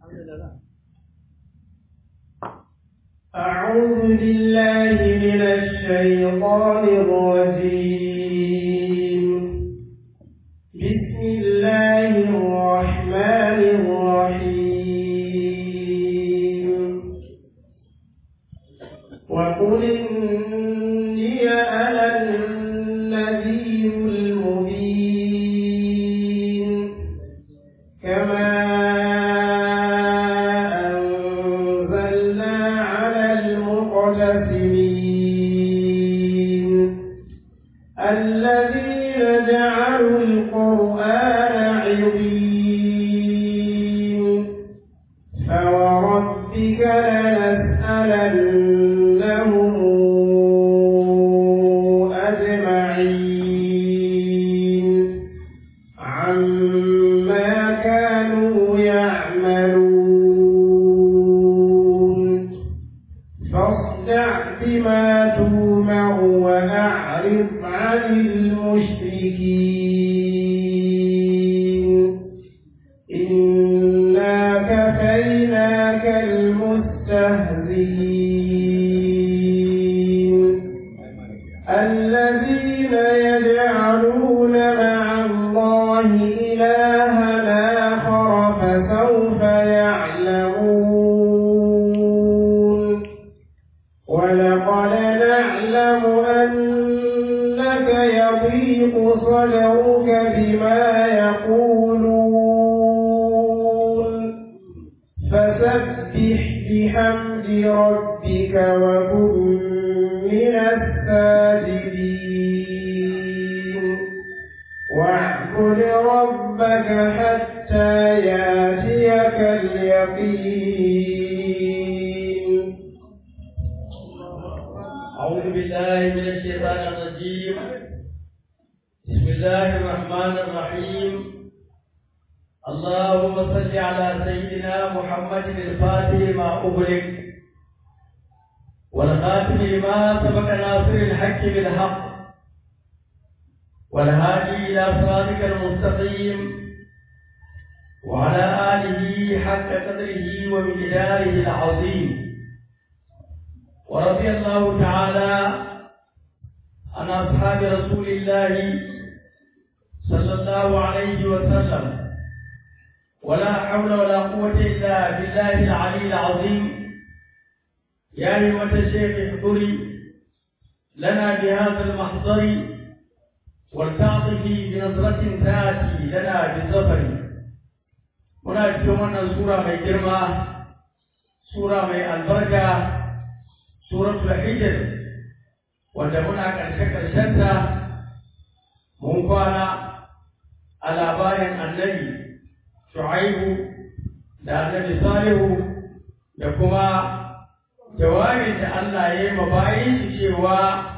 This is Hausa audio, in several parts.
أعوذ بالله من الشيطان الرجيم بسم الله الرحمن الرحيم وقل إني أنا النذير المبين كما أنزلنا على المقتسمين الذين جعلوا القرآن عظيم فوربك لنسألنهم أجمعين عما كانوا يعملون فاصدع بما تومر وأعرض عن المشركين إنا كفيناك المستهزئين الذين يجعلون مع الله إلها آخر فسوف يعلمون ولقد نعلم أنك يضيق صدرك بما يقولون فسبح بحمد ربك وكن من الساجدين واعبد ربك حتى ياتيك اليقين أعوذ بالله من الشيطان الرجيم بسم الله الرحمن الرحيم اللهم صل على سيدنا محمد الفاتح لما أغلق والخاتم لما سبق ناصر الحق بالحق والهادي إلى صراطك المستقيم وعلى آله حق قدره ومقداره العظيم ورضي الله تعالى عن أصحاب رسول الله صلى الله عليه وسلم ولا حول ولا قوة إلا بالله العلي العظيم يا أيها الشيخ احضري لنا بهذا المحضر ولتعطفي بنظرة تأتي لنا بالظفر muna cikin wannan sura mai girma sura mai albarka suratul hijr wanda muna ƙarshe ƙarshenta mun kwana a labarin annabi shu'aibu da annabi salihu da kuma jawabin da Allah ya yi mabayin shi cewa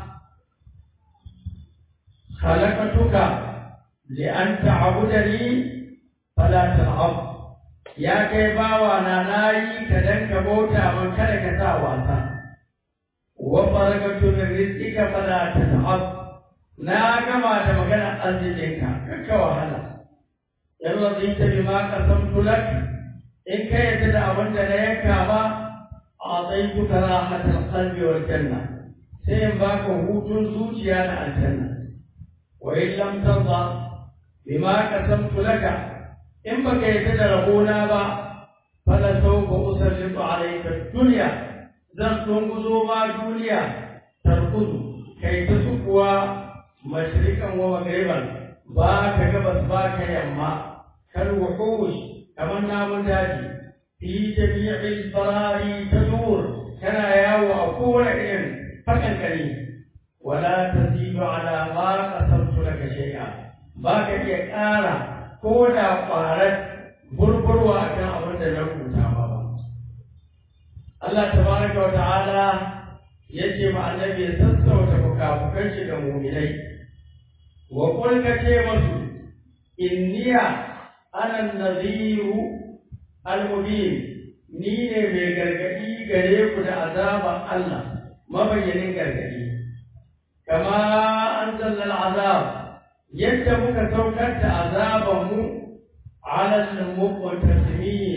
khalaqatuka li an ta'budani fala tal'ab ya kai bawa na nayi ka dan ka bauta man kada ka sa wasa wa barakatu min rizqika fala tat'ab na gama da magana arzikinka kakka wahala in radita bima qasamtu lak in ka yadda da abin da na yanka ba a'taytuka rahatal qalbi wal janna sai in baka hutun zuciya da aljanna wa in lam tarda bima qasamtu laka in baka yadda da rabona ba fala sawfa usallitu alayka dunya zan tunguzo ma duniya tarkudu kai ta sukuwa mashrikan wa magriban ba ka gabas ba ka yamma kal wuhush kamar namun daji fi jami'il barari tadur kana yawo a kowane irin fakan kare wala tazidu ala ma qasamtu laka shay'a ba ka iya ƙara ko da ƙwarar burburwa akan abin da na rubuta ba Allah tabaraka wa ta'ala yace ma annabi ya sassauta fukafukan shi ga mu'minai wa qul ka ce masu inniya ana nadhiru al-mubin ni ne mai gargadi gare ku da azaban Allah mabayyanin gargadi kama anzalna al-azab yadda muka saukar da azaban mu ala al-muqtasimin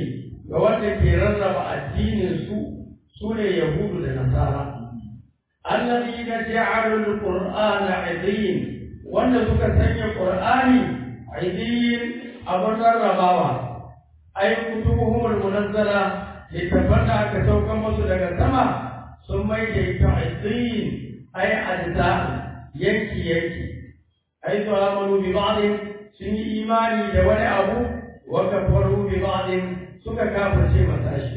ga wanda ke rarraba addinin su sune yahudu da nasara alladhina ja'alu al-qur'ana 'idin wanda suka sanya qur'ani 'idin abun rarrabawa ay kutubuhum al-munazzala littafan da aka saukan musu daga sama sun mai da ita 'idin ay adza yanki yanki ay to amanu bi ba'd sun yi imani da wani abu wa kafaru bi ba'd suka kafirce masa shi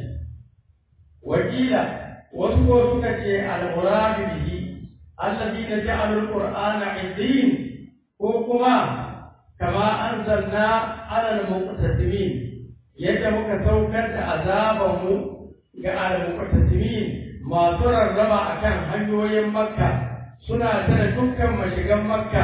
wakila wasu ko suka ce al-muradu bihi alladhina ja'alu al-qur'ana 'idin ko kuma kama anzalna 'ala al-muqtasimin yadda muka saukar da azaban mu ga al-muqtasimin masu rarraba akan hanyoyin makka suna tare dukkan mashigan makka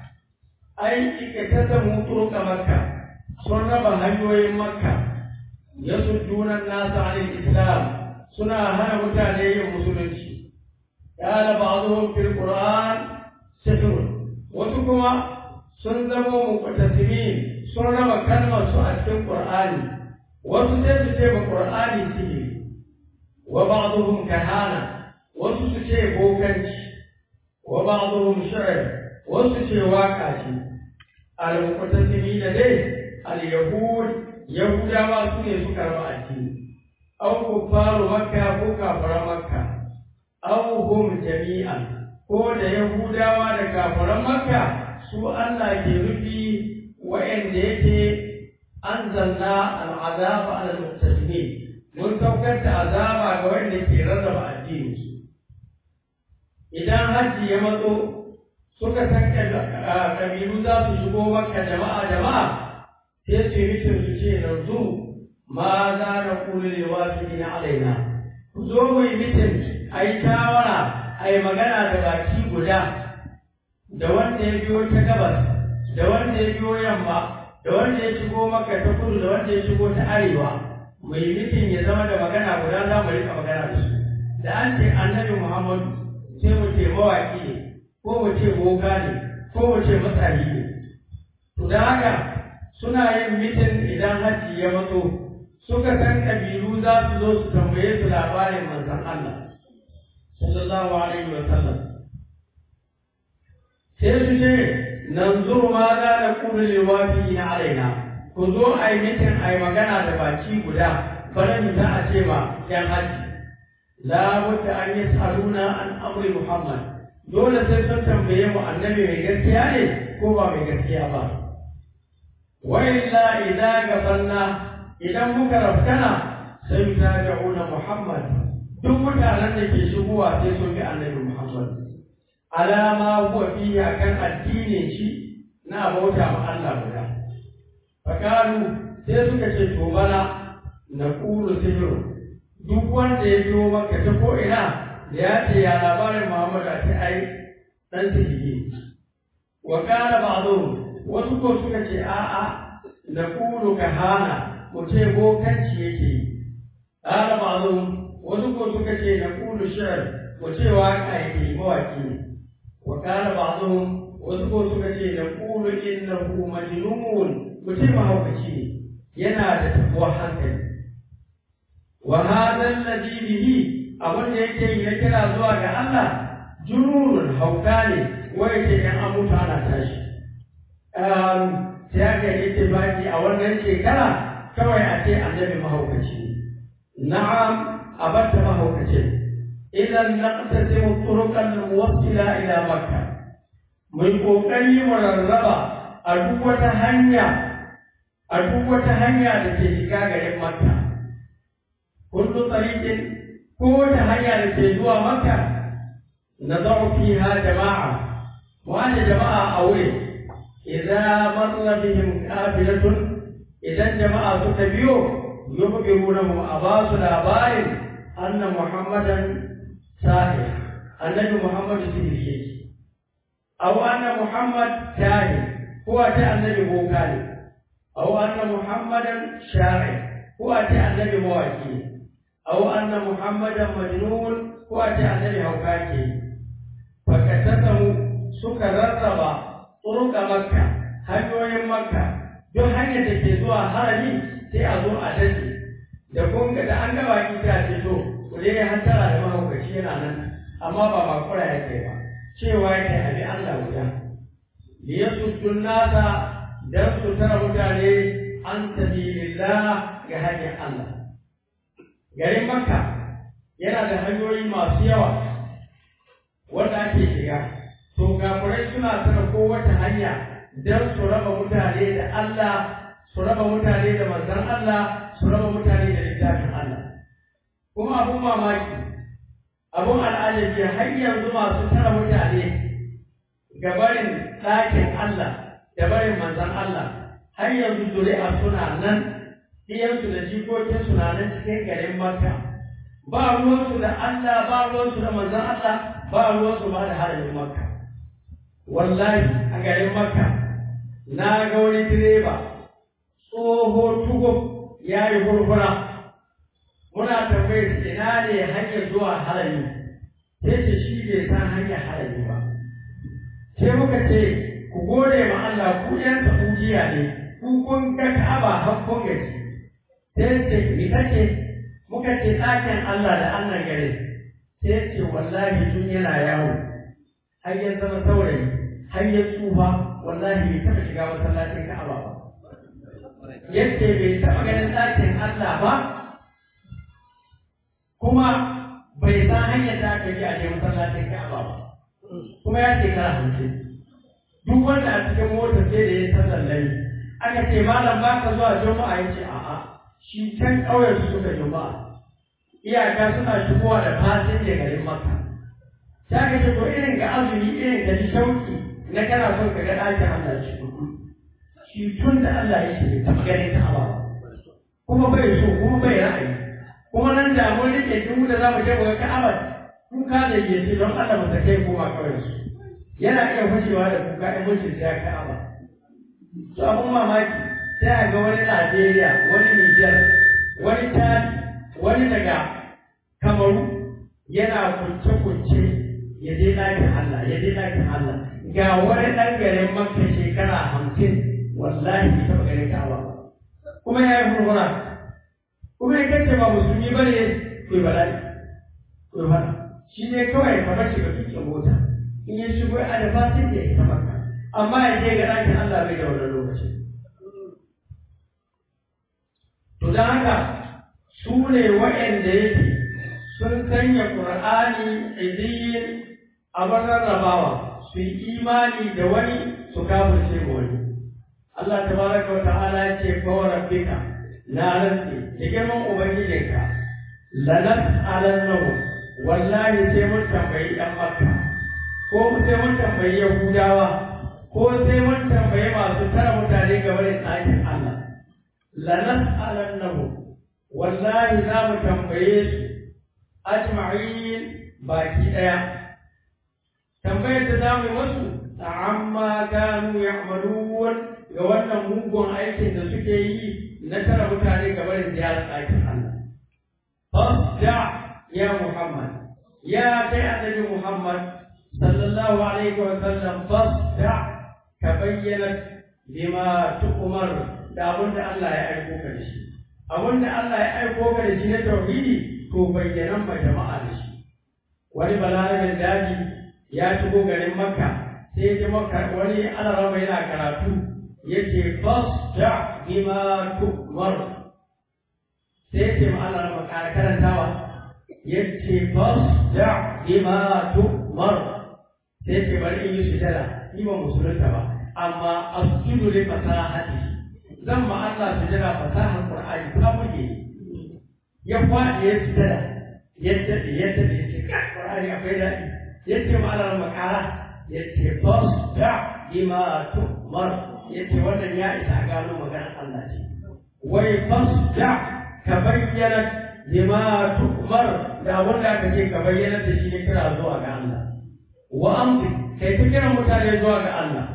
ai ikatasamu turuka makka sun raba hanyoyin makka yasudduna an-nasa 'anil islam suna hana mutane yin musulunci قال بعضهم في القرآن سحر wasu kuma sun zama muqtasimin sun raba kalmar su a cikin Qur'ani wasu sai su ce ba Qur'ani sihiri wa ba'dhum kahana wasu su ce bokanci wa ba'dhum shi'r wasu ce waka ce al muqtasimin dai al yahud yahudawa su ne suka raba addini aw kuffaru makka ko kafara makka aw hum jami'an ko da yahudawa da kafaran makka su Allah ke rufi wa'anda yake anzalna al'azaba ala al-muqtasimin mun saukar da azaba ga wanda ke rarraba addini su idan hajji ya matso suka san kabilu za su shigo makka jama'a jama'a sai su yi mutum su ce yanzu ma za na kula da wasu na alaina ku zo mu yi mutum a yi shawara a yi magana da baki guda da wanda ya biyo ta gabas da wanda ya biyo yamma da wanda ya shigo maka ta kudu da wanda ya shigo ta arewa mai mitin ya zama da magana guda za mu rika magana da su da an ce annabi muhammadu sai mu ce mawaƙi ne ko mu ce boga ne ko mu ce matsari ne to da haka suna yin mitin idan hajji ya matso suka san ƙabilu za su zo su tambaye su labarin manzon Allah sallallahu alaihi wa sallam sai su ce nanzuru ma za na kuma liwafi na alaina ku zo a yi mitin a yi magana da baki guda bana mi za a ce ma yan haji la wata an yi tsaruna an amri muhammad dole sai sun tambaye mu annabi mai gaskiya ne ko ba mai gaskiya ba wa illa idan gabanna idan muka rafkana sai ta da'una muhammad duk mutanen da ke shigowa sai sun bi annabi Muhammad alama huwa fihi akan addinin shi na bauta ma Allah guda fakalu sai suka ce to bana na kulu sihiru duk wanda ya biyo maka ta ko ina da ya ce ya labarin Muhammad a ce ai dan sihiri wa kana ba'dhum wasu ko suka ce a'a na kulu kahana mu ce bokanci yake yi qala ba'dhum wasu ko suka ce na kulu shar ko ce waka yake mawaki ne wa kana ba'dhum wasu ko suka ce na kulu innahu majnun ko ce mahaukaci ne yana da tabuwar hankali wa hadha alladhi bihi abin da yake yi na kira zuwa ga Allah jununun hauka ne wa yake yan amuta ana tashi sai aka yi tibaki a wannan shekara kawai a ce annabi mahaukaci ne na'am أبت ما هو كتير إذا نقتسم الطرق الموصلة إلى مكة من قوكي مرربة أدوة هنيا أدوة هنيا لكي شكاغة مكة كل طريق كل هنيا لكي جوا مكة نضع فيها جماعة وأنا جماعة أولي إذا مر بهم قافلة إذا جماعة تبيو يخبرونهم أباس الأبائل أن محمدا ساحر النبي محمد سيري أو أن محمد كاهن هو أتى النبي بوكالي أو أن محمدا شاعر هو أتى النبي مواكي أو أن محمدا مجنون هو أتى النبي هوكاكي فكتته سكر الربا طرق مكة hanyoyin makka duk hanyar da ke zuwa harami sai a zo a dace da kun ga da an ga baki ta ce to ku dai hantara da mahaukaci yana nan amma ba bakura yake ba cewa yake abi Allah guda li yasuddun nasa dan su tara mutane an sabilillah ga hanyar Allah garin Makka yana da hanyoyi masu yawa wanda ake shiga to kafirai suna tara kowace hanya dan su raba mutane da Allah su raba mutane da manzon Allah su raba mutane da littafin Allah kuma abun mamaki abun al'ajabi har yanzu masu tara mutane ga barin ɗakin Allah da barin manzon Allah har yanzu zuri'a suna nan ɗiyansu da jikokinsu na nan cikin garin Makka ba ruwansu da Allah ba ruwansu da manzon Allah ba ruwansu ba da haramin Makka wallahi a garin Makka na ga wani direba tsoho tugo ya yi hurhura muna tambayar ina ne hanyar zuwa harami sai ce shi bai san hanyar harami ba sai muka ce ku gode ma Allah ku yan Saudiya ne ku kun ga Ka'aba har kun gaji sai ce ni kace muka ce ɗakin Allah da Allah gare sai ce wallahi tun yana yawo har ya zama saurayi har ya tsufa wallahi bai taɓa shiga masallacin Ka'aba ba yadda bai taɓa ganin ɗakin Allah ba kuma bai san hanyar da aka yi a je masallacin Ka'aba ba kuma ya ce kara hamsin duk wanda a cikin mota sai da ya sallar lari aka ce malam ba ka zuwa juma'a ya ce a'a shi can ƙauyen su suka juma'a iyaka suna shigowa da fasin da garin maka ta ka ce to irin ga azumi irin ga ji shauki na kana son ka ga ɗakin Allah shi shi tun da Allah ya ce taɓa ganin Ka'aba ba kuma bai so kuma bai ra'ayi kuma nan da mun rike duk da za mu je mu ga Ka'aba kuka da yace don Allah mu take koma kawai su yana iya fashewa da kuka in mun shirya Ka'aba to abun mamaki sai a ga wani Najeriya wani Niger wani Tani wani daga Kamaru yana kunce-kunce ya je ɗakin Allah ya je ɗakin Allah ga wani ɗan garin Makka shekara hamsin wallahi bai taɓa ganin Ka'aba ba kuma ya yi hurhura kuma ya kace ba musulmi ba ne ku bala'i ku fara shi ne kawai kamar shiga tukin mota in ya shigo a da fasin da ya isa maka amma ya je ga ɗakin Allah bai da wannan lokaci to don haka su ne waɗanda yake sun sanya Qur'ani idiyin abin rarrabawa su yi imani da wani su kafirce wani Allah tabaraka wa ta'ala ya ce fa rabbika la rantsi da girman ubangijinka la nas'alannahu wallahi sai mun tambayi dan makka ko sai mun tambayi yahudawa ko sai mun tambayi masu tara mutane game da tsakin Allah la nas'alannahu wallahi za mu tambaye su ajma'in baki daya tambayar da za mu yi wasu amma kanu ya'malun ga wannan mugun aikin da suke yi na tara mutane ga barin ziyarar ɗakin Allah. Fasda ya Muhammad, ya kai annabi Muhammad sallallahu alaihi wa sallam fasda ka bayyana bima tu'mar da abin da Allah ya aiko ka da shi. Abin da Allah ya aiko ka da shi na tauhidi to bayyanan ma jama'a da shi. Wani balarabin daji ya shigo garin Makka sai ya Makka wani alarama yana karatu yake fasda bima tu'mar sai yake ma Allah ma karantawa yace fasda bima tu'mar sai yake bari in yi sujada ni ba musulunta ba amma asjudu li fasahati zan ma Allah sujada fasahar Qur'ani ta muke ya faɗi ya sujada yadda yadda yake Qur'ani akwai daɗi yace ma Allah ma kara yace fasda bima tu'mar yace wannan ya isa gano maganar Allah ce wai fasda ka bayyana lima tu'mar da wanda aka ce ka bayyana da shi ne kira zuwa ga Allah wa amdi kai ta kira mutane zuwa ga Allah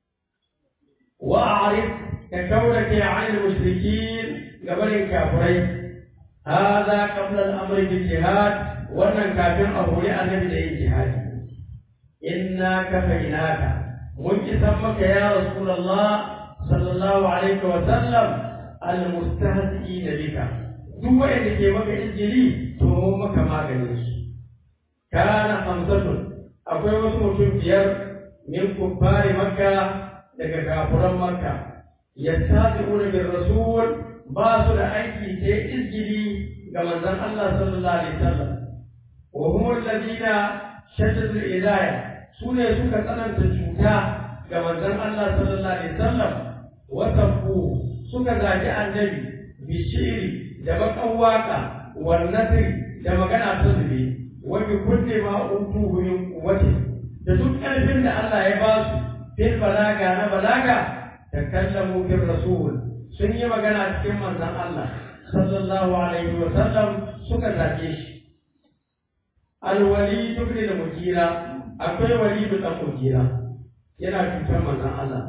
wa a'rif ka kaura ke an mushrikin gabanin kafirai hada qabla al-amr bil jihad wannan kafin a hori annabi da yin jihadi inna kafainaka mun isan maka ya rasulullah sallallahu alaihi wa sallam almustahzi'in bika duk wanda ke maka izgili to mun maka maganin su kana hamsatun akwai wasu mutum biyar min kuffari makka daga kafuran makka yastazi'una bir rasul ba su da aiki sai izgili ga manzon Allah sallallahu alaihi wasallam wa hum alladhina shaddadu al-ilaya sune suka tsananta cuta ga manzon Allah sallallahu alaihi wasallam wa tabbu suka zagi annabi bishiri da bakan waka wal nasri da magana ta zube wa bi kulli ma utuhu min quwwati da duk ƙarfin da Allah ya ba su fil balaga na balaga takallamu bir rasul sun yi magana cikin manzon Allah sallallahu alaihi wa sallam suka zage shi alwali ibn al-mugira akwai wali ibn al-mugira yana cutar manzon Allah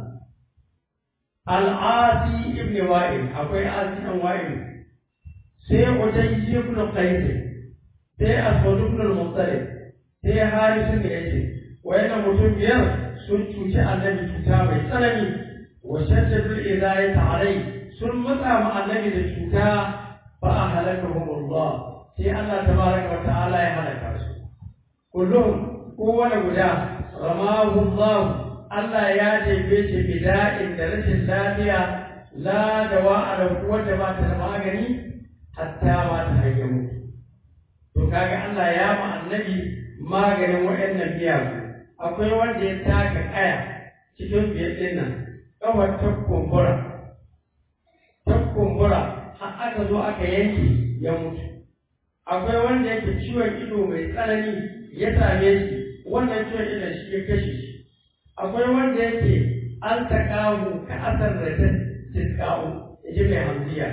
al-asi ibn wa'il akwai asi ibn wa'il sai utayy ibn qais sai aswad ibn al-muttalib sai haris ibn yace wayannan mutum biyar sun cuci annabi cuta mai tsanani wa shaddadul idayata alai sun matsa ma annabi da cuta fa ahlakahum Allah sai Allah tabaraka wa ta'ala ya halaka su kullum kowane guda ramahu Allah Allah ya jefe shi bida'in da rashin lafiya la dawa a wanda ba ta da magani hatta ma ta hanyar mutu to kaga Allah ya ma annabi maganin waɗannan miyagu akwai wanda ya taka kaya cikin biyar ɗin nan kawai ta kumbura ta kumbura har aka zo aka yanke ya mutu akwai wanda yake ciwon ido mai tsanani ya same shi wannan ciwon idon shi ya kashe shi akwai wanda yake an taƙahu ka asar da ta tiskahu ya ji mai hamziya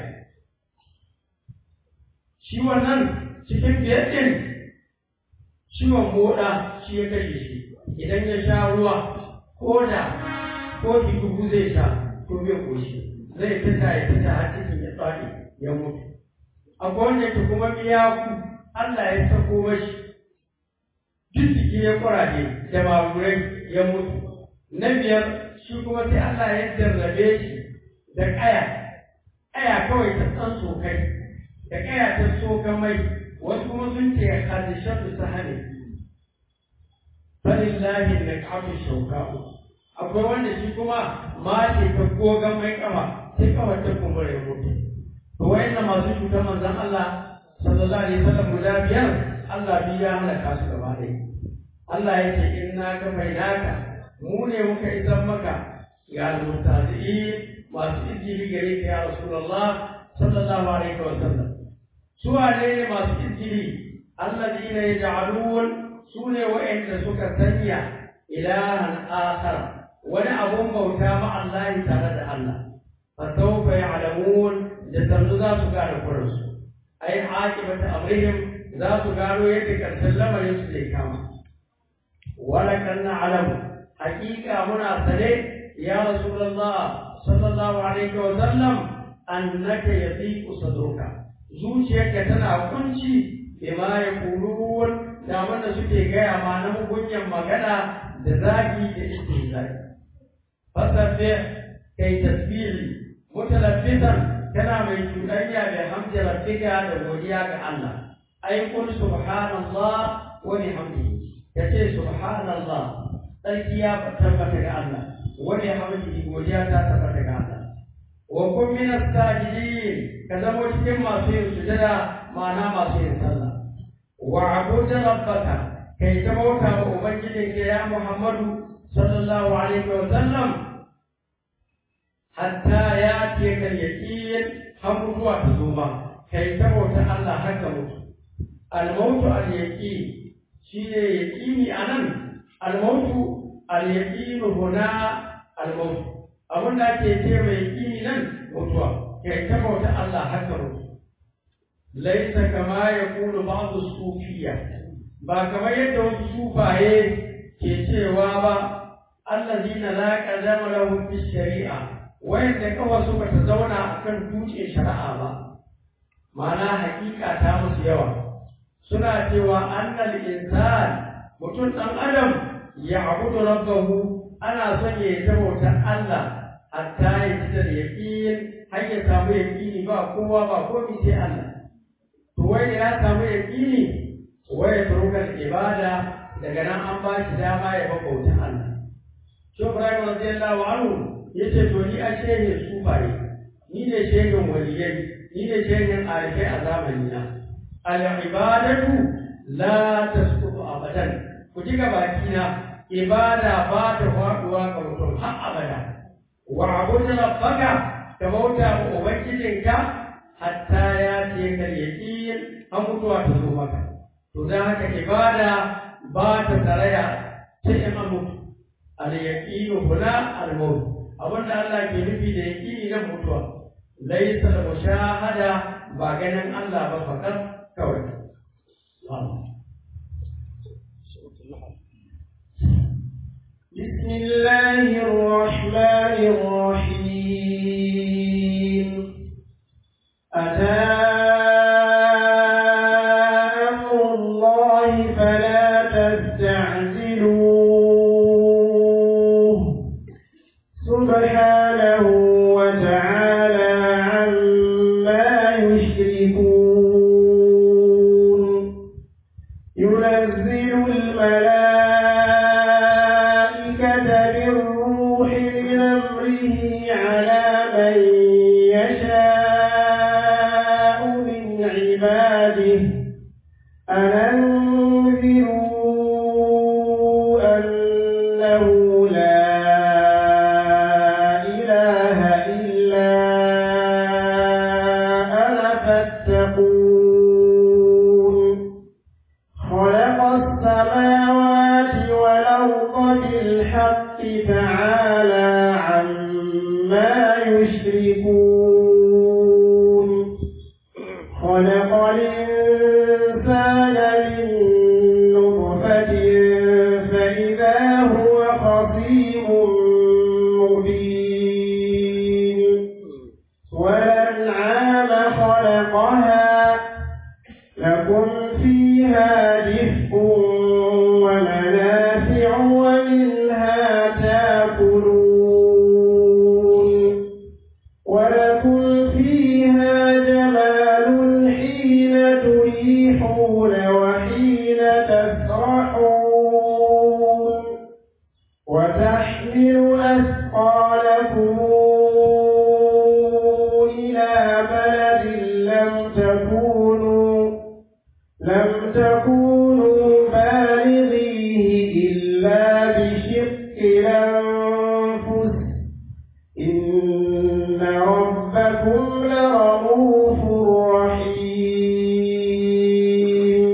shi wannan cikin biyar ɗin ciwon moɗa shi ya kashe shi idan ya sha ruwa ko da kofi dubu zai sha to bai koshi zai fita ya fita har cikin ya tsari ya mutu akwai wanda ke kuma miyaku Allah ya sako mashi duk jiki ya kuraje da mamurai ya mutu na biyar shi kuma sai Allah ya jarrabe shi da ƙaya ƙaya kawai ta tsan sokai da ƙaya ta soka mai wasu kuma sun ce hadishatu sahani falillahi nak'atu shawka'u akwai wanda shi kuma mace ta gogan mai kama sai kawai ta kumbura ya mutu to wayannan masu cutar manzon Allah sallallahu alaihi wasallam guda biyar Allah bi ya halaka su gaba ɗaya Allah ya ce inna ka faidaka mu ne muka isan maka ga almutazi'in masu izini gare ka ya rasulullah sallallahu alaihi wasallam su wane ne masu izini alladina yaj'alun su ne wa'anda suka sanya ilahan akhar wani abun bauta ma Allah tare da Allah fa sawfa ya'lamun da sannu za su gane kuransu ai aqibata amrihim za su gano yadda karshen lamarin su zai kama wala kan na'lamu haqiqa muna sane ya rasulullah sallallahu alaihi wa sallam annaka yadiqu sadruka zuciyarka tana kunci bima yaqulun da wanda suke gaya ma na mugunyan magana da zagi da istihzai fasabbi kai tasbihi mutalaffisan kana mai cuɗanya da hamdi rabbika da godiya ga Allah ai kun subhanallah wa bihamdihi kace subhanallah sarki ya tabbata ga Allah wa bihamdihi godiya ta tabbata ga Allah wa kun min as-sajidin ka zama cikin masu yin sujada ma'ana masu yin sallah wa abudu rabbaka kai ta bauta wa ubangijinka ya Muhammadu sallallahu alaihi wa sallam hatta ya ce kan yaƙin har mutuwa ta zo ba kai ta bauta Allah haka mutu almautu al-yaqin shine yaqini anan almautu al-yaqin huna almautu abin da ake ce mai yaqini nan mutuwa kai ta bauta Allah haka mutu laisa kama yaqulu ba'd as-sufiyya ba kamar yadda wasu sufaye ke cewa ba allazina la qadama lahum fi shari'a wayanda kawai suka ta zauna a kan dutse shari'a ba ma'ana hakika ta musu yawa suna cewa annal insan mutum ɗan adam ya abudu rabbahu ana son ya ta bautar Allah hatta ya ji da yaƙin har ya samu yaƙini ba kowa ba komai sai Allah to wai ya samu yaqini wai ya turukar ibada daga nan an ba shi dama ya bauta Allah shi Ibrahim radiyallahu anhu yace to ni a shehin sufaye ni ne shehin waliyai ni ne shehin arifai a zamani na al ibadatu la tasqutu abadan ku ji baki na ibada ba ta faduwa ga mutum har abada wa abudu rabbaka ka bauta ma ubangijinka hatta ya ce ka yaqin an mutuwa ta zo maka to dan haka ibada ba ta taraya sai in an mutu al yaqinu huna al maut abinda Allah ke nufi da yaqini na mutuwa laysa al mushahada ba ganin Allah ba fakat kawai بسم الله الرحمن الرحيم أتى أمر الله فلا تستعجلوه سبحانه وتعالى عما يشركون ينزل الملائكة بالروح من أمره على من يشاء من عباده أن أنذروا أنه لا إله إلا أنا فاتقون خلق السماوات والأرض بالحق تعالى عما يشركون خلق الإنسان من نطفة فإذا هو خصيم مبين والأنعام خلقها لكم فيها دفء ومنافع ومنها تاكلون ولكم فيها جمال حين تريحون وحين تسرحون وتحمل أثقالكم إلى بلد لم تكونوا لم تكونوا بالغيه إلا بشق الأنفس إن ربكم لرؤوف رحيم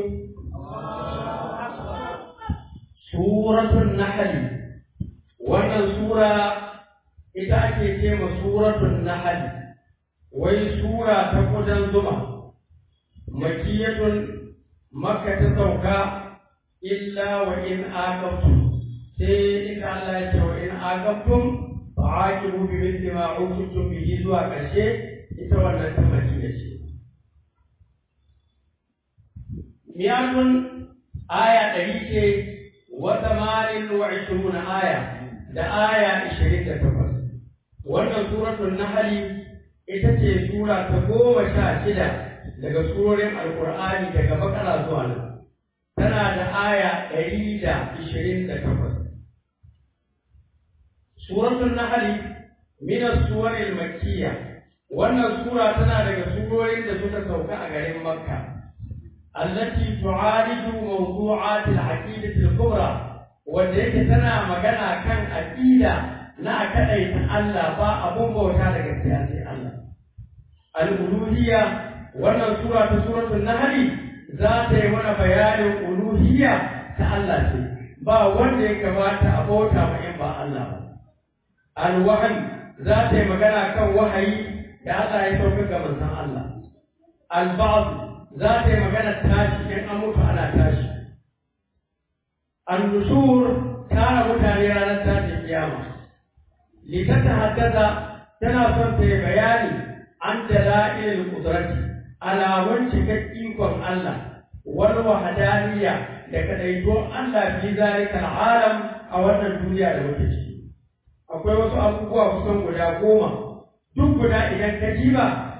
suratul nahl wannan sura ita ake ce ma suratul nahl wai sura ta kudan zuma makiyatun makka ta sauka illa wa in aqabtum sai ita Allah ya ce wa in aqabtum fa'aqibu bi mithli ma uqibtum bihi zuwa ƙarshe ita wannan ta madina ce miyatun aya ɗari ce wa tamanin wa ishiruna aya da aya ishirin da takwas wannan suratul nahli ita ce sura ta goma sha shida daga surorin alkur'ani daga bakara zuwa nan tana da aya ɗari da ishirin da takwas suratul nahli min as-suwaril makkiyya wannan sura tana daga surorin da suka sauka a garin makka التي تعالج موضوعات العقيدة الكبرى wadda tana magana kan aƙida na a kaɗaita Allah ba abun bauta da gaskiya sai Allah. Al-uluhiyya wannan sura ta suratul Nahl za ta yi mana bayanin uluhiyya ta Allah ce ba wanda ya kamata a bauta ma in ba Allah ba. Al-wahyi za ta yi magana kan wahayi da Allah ya sauka ga manzon Allah. Al-ba'd za ta yi magana tashi in an mutu ana tashi. An-nushur tara mutane ranar tashin kiyama. Litata haddasa tana son ta yi bayani an dala'ilil qudrati alamun cikar ikon Allah wal wahdaniyya da kadaituwar Allah fi zalika alam a wannan duniya da muke ciki. Akwai wasu abubuwa kusan guda goma duk guda idan ka jiba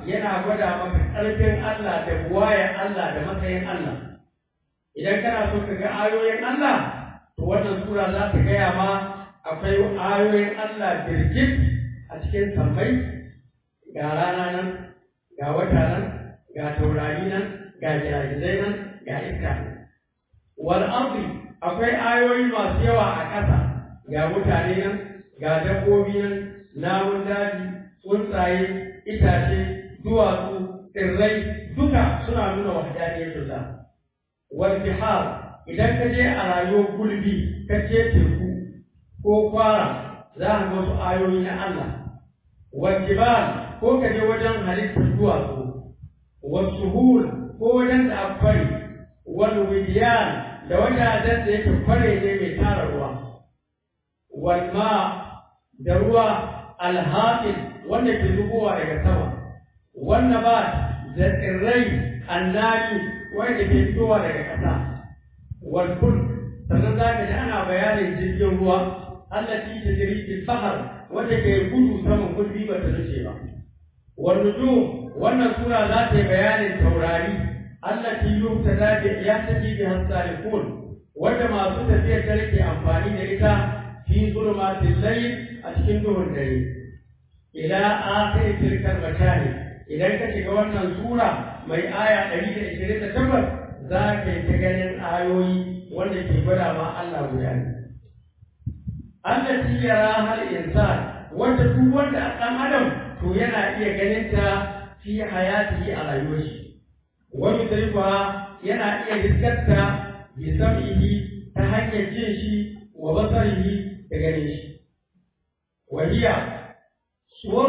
yana gwada maka ƙarfin Allah da buwayar Allah da matsayin Allah idan kana so ka ga ayoyin Allah to wannan sura za ta gaya ma akwai ayoyin Allah birgit a cikin sammai ga rana nan ga wata nan ga taurari nan ga jiragizai nan ga iska wal ardi akwai ayoyi masu yawa a ƙasa ga mutane nan ga dabbobi nan namun daji tsuntsaye itace duwatsu tsirrai duka suna nuna wahdaniyatullah wal bihar idan ka je a rayuwar gulbi ka je teku ko kwara za ka ga wasu ayoyi na Allah wal jibal ko ka je wajen halittar duwatsu wal suhul ko wajen da akwai wal widiyan da wajajen da yake kware ne mai tara ruwa wal ma da ruwa alhaƙin wanda ke zubowa daga sama wannan ba da tsirrai annani wanda ke fitowa daga ƙasa wal kul sannan za ka ji ana bayanin jirgin ruwa Allah ci ta jirgin bahar wanda ke gudu saman kulli ba ta nuce ba wal nujum wannan sura za ta yi bayanin taurari Allah ci yukta da ya tafi bi hasalikun wanda masu tafiyar dare ke amfani da ita fi zulmatil layl a cikin duhun dare ila akhir tilkal makani idan ka shiga wannan sura mai aya 128 za ka yi ta ganin ayoyi wanda ke gwada ma Allah guda ne allati yara hal insan wanda duk wanda a ɗan adam to yana iya ganin ta fi hayatihi a rayuwar shi wa yudrikuha yana iya riskarta bi sam'ihi ta hanyar jin shi wa basarihi da ganin shi وهي صور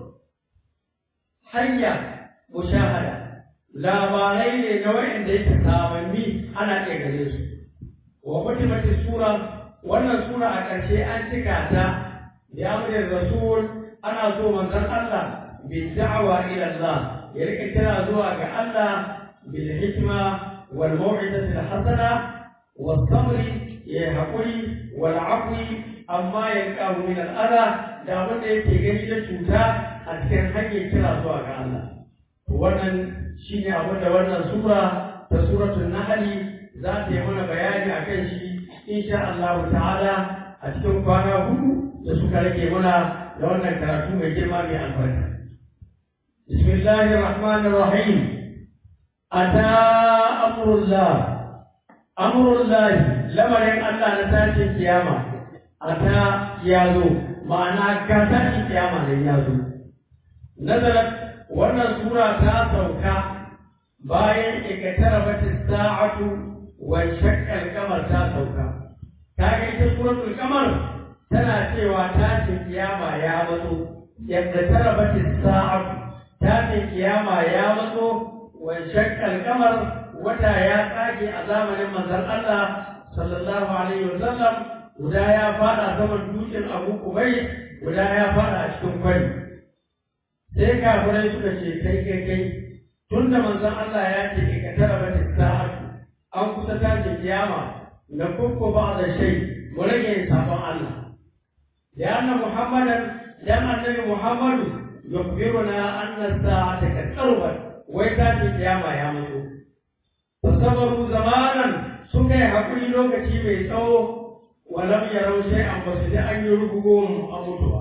حية مشاهدة labarai ne na wa'anda yake samanni ana iya gare su wa mutumati sura wannan sura a ƙarshe an cika ta ya amrin rasul ana so manzon Allah bi da'wa ila Allah ya rika kira zuwa ga Allah bil hikma wal mau'izati al hasana was sabri ya haƙuri wal afwi amma ya kawo min al'ada da wanda yake gani da cuta a cikin hanyar kira zuwa ga Allah. Wannan shi ne abin da wannan sura ta suratul Nahli za ta yi mana bayani a kan shi insha Allah ta'ala a cikin kwana hudu da suka rage mana da wannan karatu mai girma mai albarka. Bismillahir Rahmanir Rahim. Ata amrullah. Amrullah lamarin Allah na tashin kiyama. ata ya zo ma'ana ka tashi kiyama ne ya zo nazarat wannan sura ta sauka bayan ikatara bata sa'atu wa shaqqal kamar ta sauka ta ga ita suratul kamar tana cewa tashin kiyama ya matso yadda tara bata sa'atu tashin kiyama ya matso wa shaqqal kamar wata ya tsage a zamanin manzon Allah sallallahu alaihi wasallam guda ya fada saman dutsen abu kubai guda ya fada a cikin kwari sai kafirai suka ce kai kai kai tun da manzon Allah ya ce ka tara bata sa'atu an kusa tashi kiyama na kukku ba da shai mu rage sabon Allah ya anna muhammadan dan annabi muhammadu yukbiruna anna sa'ata kad qarbat wai tashi kiyama ya mutu fasabaru zamanan suka yi hakuri lokaci mai tsawo ولم يروا شيئا بس da an yi rubugun a mutuwa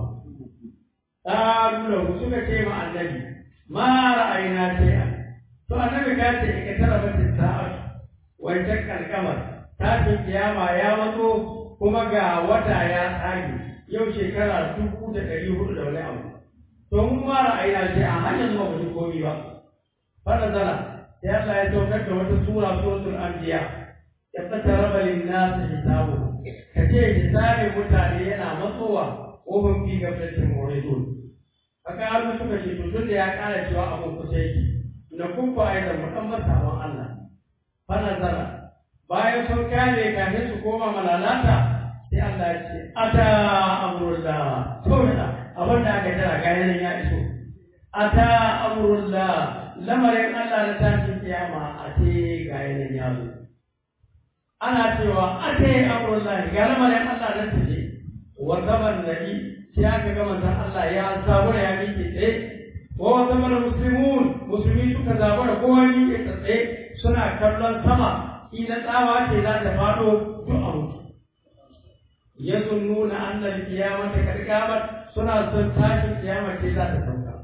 qalu lahu suka ce ma annabi ma ra'ayna shay'an to annabi ka ce ka tara bata sa'a wai takkal kamar tashin kiyama ya matso kuma ga wata ya tsage yau shekara dubu da ɗari hudu da wani abu to mun ma ra'ayna shay'an har yanzu ba mu ji komi ba fara zala sai Allah ya saukar da wata sura suratul anbiya ya fataraba lin-nasi hisabuhum ka ce hisabin mutane yana matsowa ƙofar fi gaflatin muridun haka har suka ce to tun da ya ƙara cewa abin kusa yake na kuka a da mu ɗan masawan Allah fa nazara bayan sun kare kafin su koma malalata sai Allah ya ce ata amrullah to da abin da aka tara ga yanan ya iso ata amrullah lamarin Allah na tashin kiyama a ce ga yanan ya zo ana cewa ate amrullahi ga lamarin Allah nan taje wa zaman nabi sai aka ga manzon Allah ya samu ya miƙe tsaye wa zama da muslimun musulmi suka zaba da kowa ni ke tsaye suna kallon sama ina tsawa ce za ta faɗo duk a mutu ya nuna annal kiyamata kad qamat suna son tashin kiyama ce za ta sauka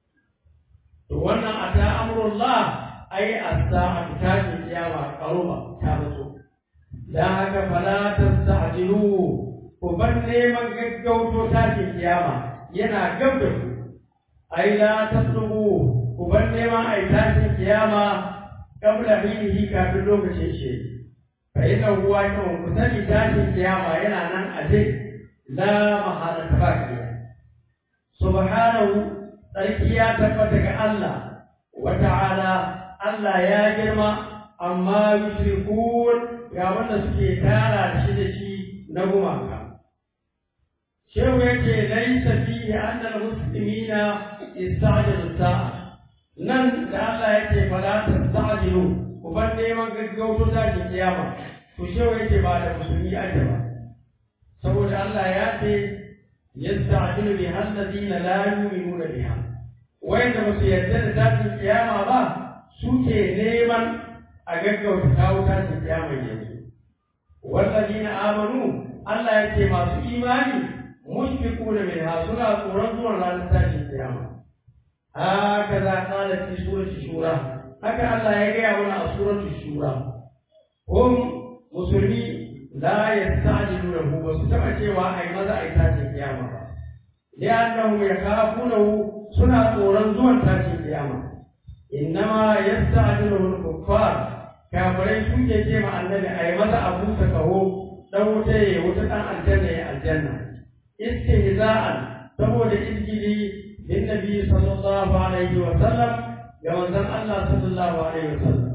to wannan ata amrullah ai as-sa'atu tashin kiyama qaruba ta mutu dan haka fala tasta'jilu ku bar neman gaggauto tashin kiyama yana gab da ku ai la taslubu ku bar neman ai tashin kiyama kabla hinihi kafin lokacin shi fa inna huwa kan ku sani tashin kiyama yana nan a dai la mahala tabakiya subhanahu tsarki ya tabbata ga Allah wa ta'ala Allah ya girma amma yushrikun ga wanda suke tara da shi da shi na gumaka shehu yake laisa fihi anna al-muslimina istajalu sa'a nan da Allah yake fala tastajilu ku bar neman gaggauto tashin kiyama to shehu yake ba da musulmi ake ba saboda Allah ya ce yastajilu bi alladhina la yu'minuna biha wanda ba su yarda da tashin kiyama ba suke neman a gaggauta kawo tashin kiyama yanzu walladhina amanu Allah yake masu imani mushfiquna minha suna tsoron zuwan ranar tashin kiyama هكذا قال في سورة الشورى هكذا الله يقول على سورة الشورى هم مسلمين لا يستعجلونه وستمع cewa ai maza ai tashin kiyama ba لأنهم يخافونه suna tsoron zuwan tashin kiyama innama yasta'jiluhu al-kuffar kafirai suke ce ma annabi ai maza abu ta kaho dan wuta ya wuta dan aljanna ya aljanna istihza'an saboda izgili للنبي صلى الله عليه وسلم كما زن الله صلى الله عليه وسلم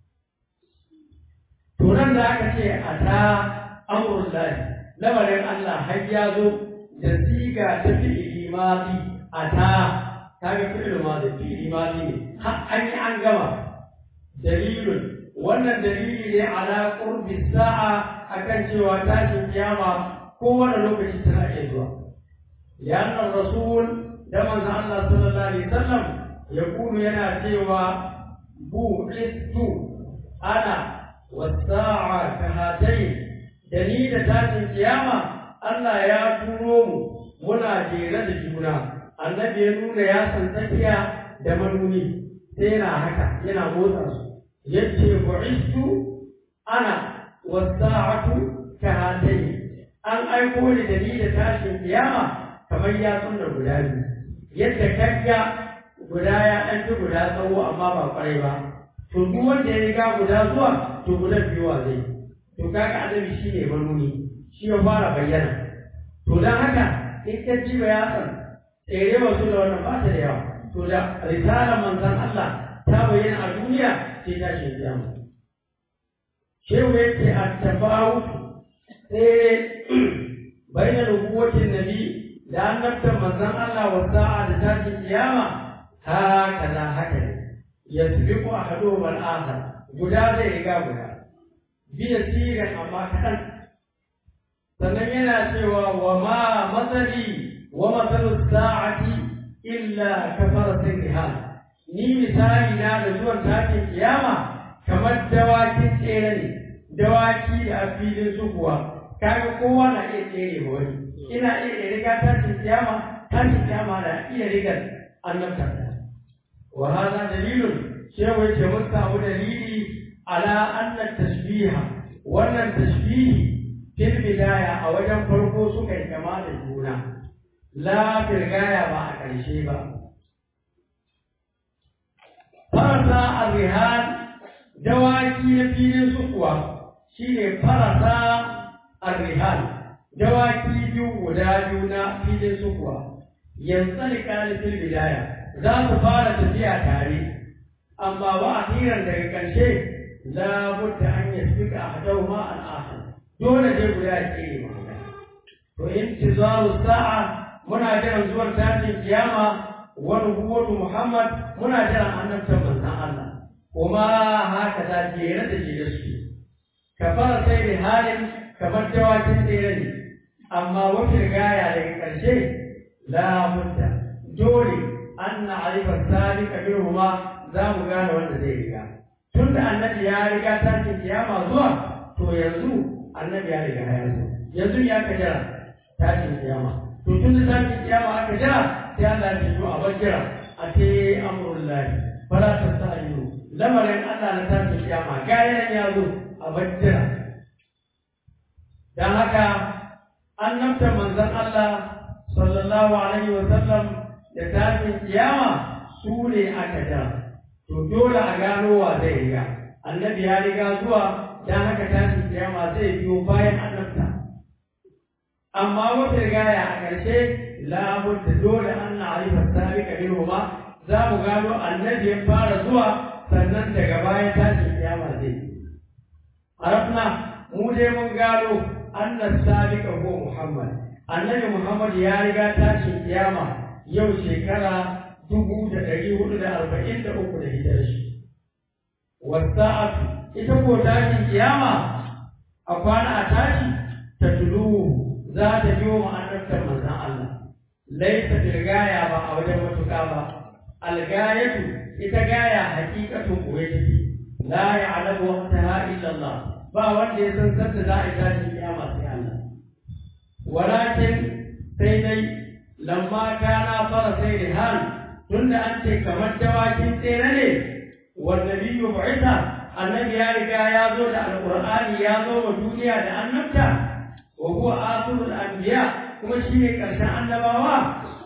turan da aka ce a ta amurin lahi lamarin Allah har ya zo da siga ta fi'ili madi a ta ta ga fi'ili madi fi'ili madi ne har an yi an gama dalilun wannan dalili ne ala qurbi sa'a akan cewa tashin kiyama kowane lokaci tana iya zuwa lianna rasul da manzon Allah sallallahu alaihi wasallam ya kunu yana cewa bu istu ana wasa'a kahatai da ni da tashin kiyama Allah ya turo mu muna jere da juna annabi ya nuna ya san tafiya da manuni sai yana haka yana motsa su yace bu'istu ana wasa'atu kahatai an aiko ni da ni da tashin kiyama kamar ya sunna guda biyu yadda kagga guda ya ɗan fi guda tsawo amma ba kwarai ba to duk wanda ya riga guda zuwa to guda biyuwa zai to kaga annabi shi ne manuni shi ya fara bayyana to don haka in ka ji ba ya san tsere wasu da wannan ba ta da yawa to da risalar manzon Allah ta bayyana a duniya sai ta shi kiyama shehu yake a tafawut sai bayyana nubuwatin nabi da annabtar manzon Allah wa sa'a da tashin kiyama haka na haka ne yasbiqu ahaduhum al-akhar guda zai riga guda biya siran amma kaɗan sannan yana cewa wa ma matsali wa matsalu sa'ati illa kafara sirrihan ni misali na da zuwan tashin kiyama kamar dawakin tsere ne dawaki da a filin su kuwa kaga kowa na iya tsere ma wani ina iya riga tashin kiyama tashin kiyama na iya rigar annabta wa hada dalilun shehu yace mun samu dalili ala anna tashbiha wannan tashbihi fil bidaya a wajen farko suka yi kama da juna la fil gaya ba a ƙarshe ba farasa arrihan dawaki na filin su kuwa shine farasa arrihan dawaki biyu guda biyu na filin su kuwa yanzu ne fil bidaya za su fara tafiya tare amma ba a hiran daga ƙarshe la budda an yasbika ahaduhuma al-akhar dole dai guda ya tsere ma to intizaru sa'a muna jiran zuwan tashin kiyama wa nubuwwatu muhammad muna jiran annabtan manzon Allah kuma haka da jere da jere su kafara sai da halin kamar dawakin tsere ne amma wata gaya daga ƙarshe la budda dole anna alifa salika minhuma za mu gane wanda zai riga tun da annabi ya riga tashin kiyama zuwa to yanzu annabi ya riga ya zo yanzu ya ka jira tashin kiyama to tun da tashin kiyama aka jira sai Allah ya ce a bar jira a ce amrullahi fala tastajilu lamarin Allah na tashin kiyama gayan ya zo a bar jira dan haka annabta manzon Allah sallallahu alaihi wa sallam da tashin kiyama su ne aka jira to dole a gano wa zai riga annabi ya riga zuwa dan haka tashin kiyama zai biyo bayan annabta amma wata rigaya a ƙarshe labudda dole an na arifa sabiqa minhuma za mu gano annabi ya fara zuwa sannan daga bayan tashin kiyama zai arafna mu dai mun gano annas sabiqa huwa muhammad annabi muhammad ya riga tashin kiyama yau shekara dubu da ɗari hudu da arba'in da uku da hijirar shi wasa'atu ita ko tashin kiyama a kwana a tashi ta tulu za ta biyo ma'anartar manzan Allah laisa bilgaya ba a wajen matuƙa ba algayatu ita gaya hakikatun kuwa take la ya'lamu waqtaha illa Allah ba wanda ya san sanda za a yi tashin kiyama sai Allah walakin sai dai lamma kana fara sai rihan tunda an ce kamar dawakin tsere ne والنبي بعث النبي يا رجا يا زود القرآن يا زود دنيا da annabta وهو آخر الأنبياء kuma shi ne ƙarshen annabawa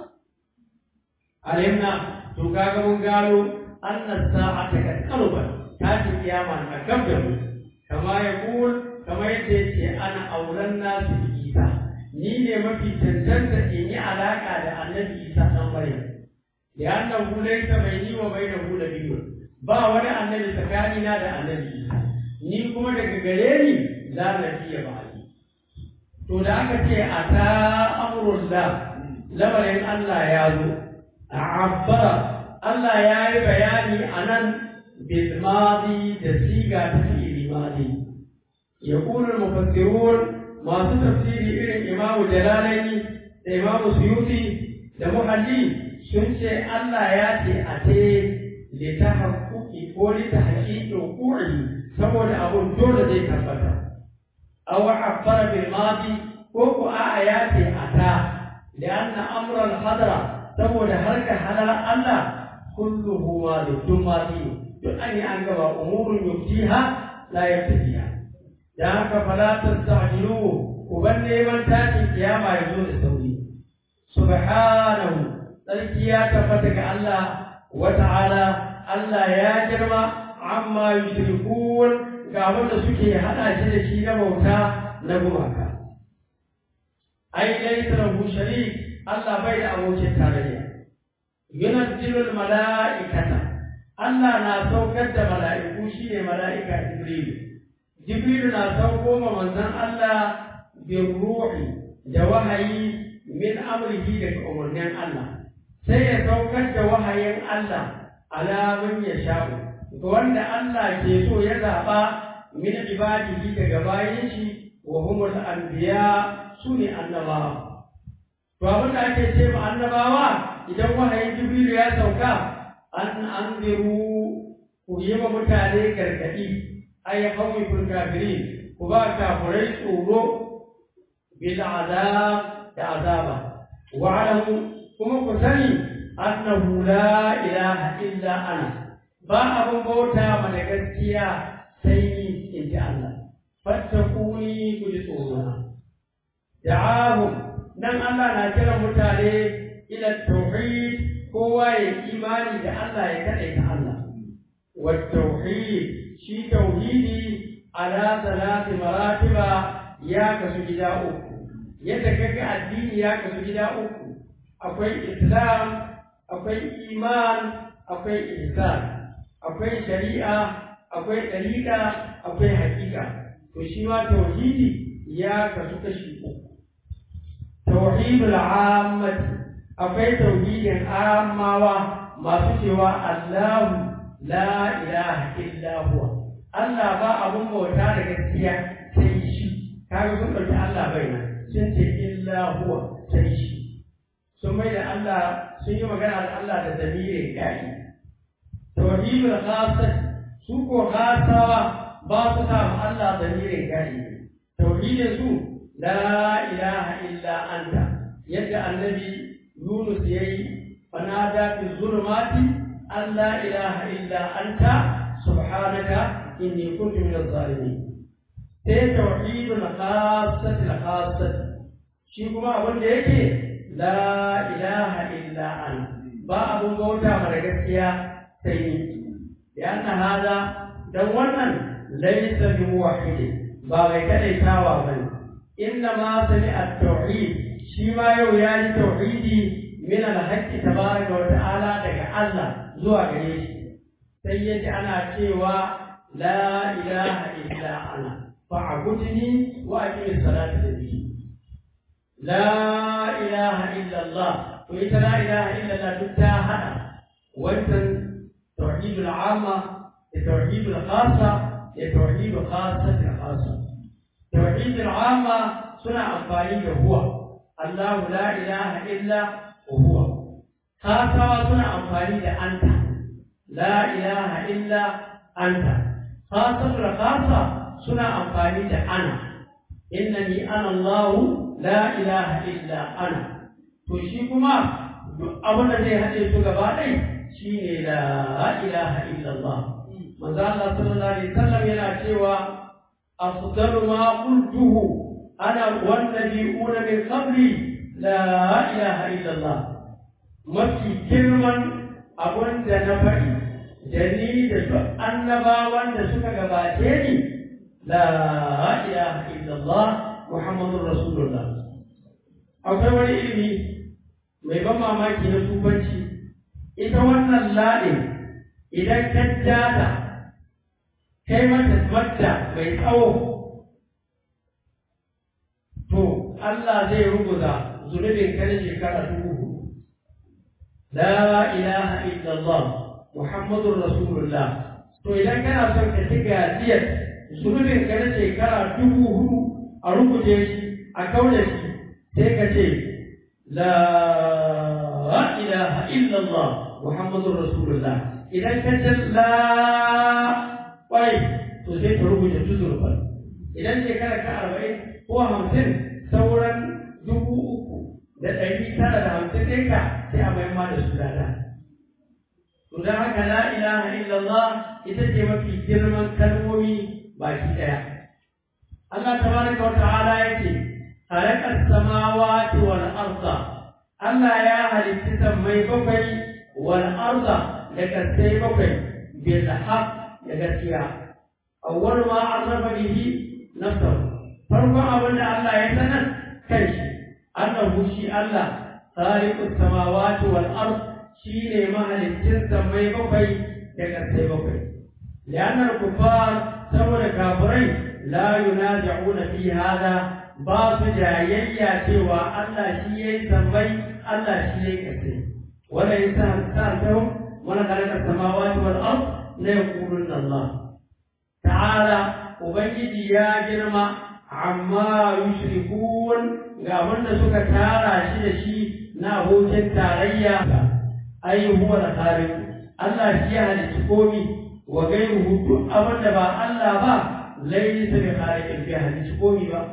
alimna to kaga mun gano annas sa'ata kad qarubat ta ce kiyama na gab da mu kama ya kul kama yadda yake ana auren nasu isa ni ne mafi cancanta in yi alaka da annabi isa dan maryam da annahu laysa baini wa bainahu nabiyyun ba wani annabi tsakanina da annabi isa ni kuma daga gare ni la nabiyya ba to da aka ce a ta amurullah lamarin Allah ya zo a abbara Allah ya yi bayani a nan bilmadi da siga ta fi'ili madi ya ƙunar mufassirun masu tafsiri irin imamu jalalaini da imamu suyuti da muhalli sun ce Allah ya ce a ce lita haƙuƙi ko lita haƙiƙin ƙuri saboda abun dole zai tabbata أو عبر بالماضي كوكو آيات أتى لأن أمر الحضرة تقول هلك حلال الله كله ماضي ثم ماضي يعني أنك أمور يبتيها لا يبتديها ذاك فلا تستعجلوه وبني من تاتي قيامة يزول السوي سبحانه تلكيا تفتك الله وتعالى الله يا جرم عما يشركون ga abin da suke haɗa shi da shi na bauta na gumaka. Ai, laisa lahu sharik Allah bai da abokin tarayya. Yunazzilul mala'ikata Allah na saukar da mala'iku shi ne mala'ika Jibrilu. Jibrilu na sauko ma manzon Allah bin ruhi da wahayi min amrihi daga umarnin Allah. Sai ya saukar da wahayin Allah ala man ya sha'u. ga wanda Allah ke so ya zaɓa min ibadihi daga bayan shi wa humul anbiya su ne annabawa. To abin da ake ce ma annabawa idan wahayin Jibrilu ya sauka an anziru ku yi wa mutane gargaɗi ay hawi kul kafirin ku ba kafirai tsoro bil azab da azaba wa alamu kuma ku sani annahu la ilaha illa ana ba abin bauta mana gaskiya sai ni in ji Allah. Fattakuni ku ji tsorona. Da'ahu nan Allah na kira mutane ila tauhid kowa ya imani da Allah ya kaɗai ta Allah. Wa tauhid shi tauhidi ala salati maratiba ya kasu gida uku. Yadda kaga addini ya kasu gida uku. Akwai Islam, akwai iman, akwai ihsan. akwai shari'a akwai ɗariƙa akwai haƙiƙa to shi ma tauhidi ya kasu kashi uku tauhidul ammati akwai tauhidin ammawa masu cewa Allahu la ilaha illa huwa Allah ba abun bauta da gaskiya sai shi kaga sun ɗauki Allah bai nan sun ce illa huwa sai shi sun mai da Allah sun yi magana da Allah da damirin gari tauhidul khasat su ko khasawa ba su sa ma Allah damirin gari tauhidin su la ilaha illa anta yadda annabi Yunus yayi fanada fi zulumati an la ilaha illa anta subhanaka inni kuntu minaz zalimin sai tauhidul khasat al khasat shi kuma abin da yake la ilaha illa an ba abun bauta mara gaskiya sai ni da anna hada dan wannan laysa bi muwahhid ba mai kadaitawa bane inna ma sami at-tauhid shi ma yau ya yi tauhidi min al-haqqi tabaraka wa ta'ala daga Allah zuwa gare shi sai yaji ana cewa la ilaha illa ana fa'budni wa aqim as-salata li لا إله إلا الله وإذا لا إله إلا الله تتاهى وإذا توحيد العامة التوحيد الخاصة التوحيد الخاصة الخاصة توحيد العامة سنة أنفانية هو الله لا إله إلا هو خاصة سنة أنفانية أنت لا إله إلا أنت خاصة الخاصة سنة أنفانية أنا إنني أنا الله la ilaha illa ana to shi kuma duk abin da zai haɗe su gaba ɗai shi ne la ilaha illallah manzo Allah sallallahu alaihi wasallam yana cewa afdalu ma qultuhu ana wan nabiyuna min qabli la ilaha illallah mafi girman abin da na faɗi da ni da duk annabawan da suka gabace ni la ilaha illallah Muhammadun Rasulullah. Akwai wani ilimi mai ban mamaki na tubanci, ita wannan laɗin idan ka jata kai mata madda mai tsawo, to Allah zai rubuta zunubin kan shekara dubu La ilaha illallah Muhammadun Rasulullah. To idan kana son ka ci gajiyar zunubin kan shekara dubu hudu a rubuce shi a kaune shi sai ka ce la ilaha illallah muhammadur rasulullah idan ka ce la wai to sai ka rubuta tuzurfan idan shekara ka arba'in ko hamsin sauran dubu uku da ɗari tara da hamsin ɗinka sai a maimma da su dada to don haka la ilaha illallah ita ce mafi girman kalmomi baki ɗaya Allah tabaraka wa ta'ala yake khalaqa samawati wal arda Allah ya halitta sammai bakwai wal arda da kasai bakwai bil haqq da gaskiya awwal ma arrafa bihi nafsahu farkon abin da Allah ya sanar kan shi annahu shi Allah khaliqus samawati wal ard shine mahalicin sammai bakwai da kasai bakwai li'anna al-kuffar saboda kafirai la yunazi'una fi hada ba su jayayya cewa Allah shi yayi sammai Allah shi yayi kasai wala insan sa'atuhum wala khalaqa samawati wal ard la yaquluna Allah ta'ala ubangiji ya girma amma yushrikun ga wanda suka tara shi da shi na abokin tarayya ai huwa al-khaliq Allah shi ya halicci komi wa gairuhu duk abin da ba Allah ba laysa bi khaliqin bi halicci komi ba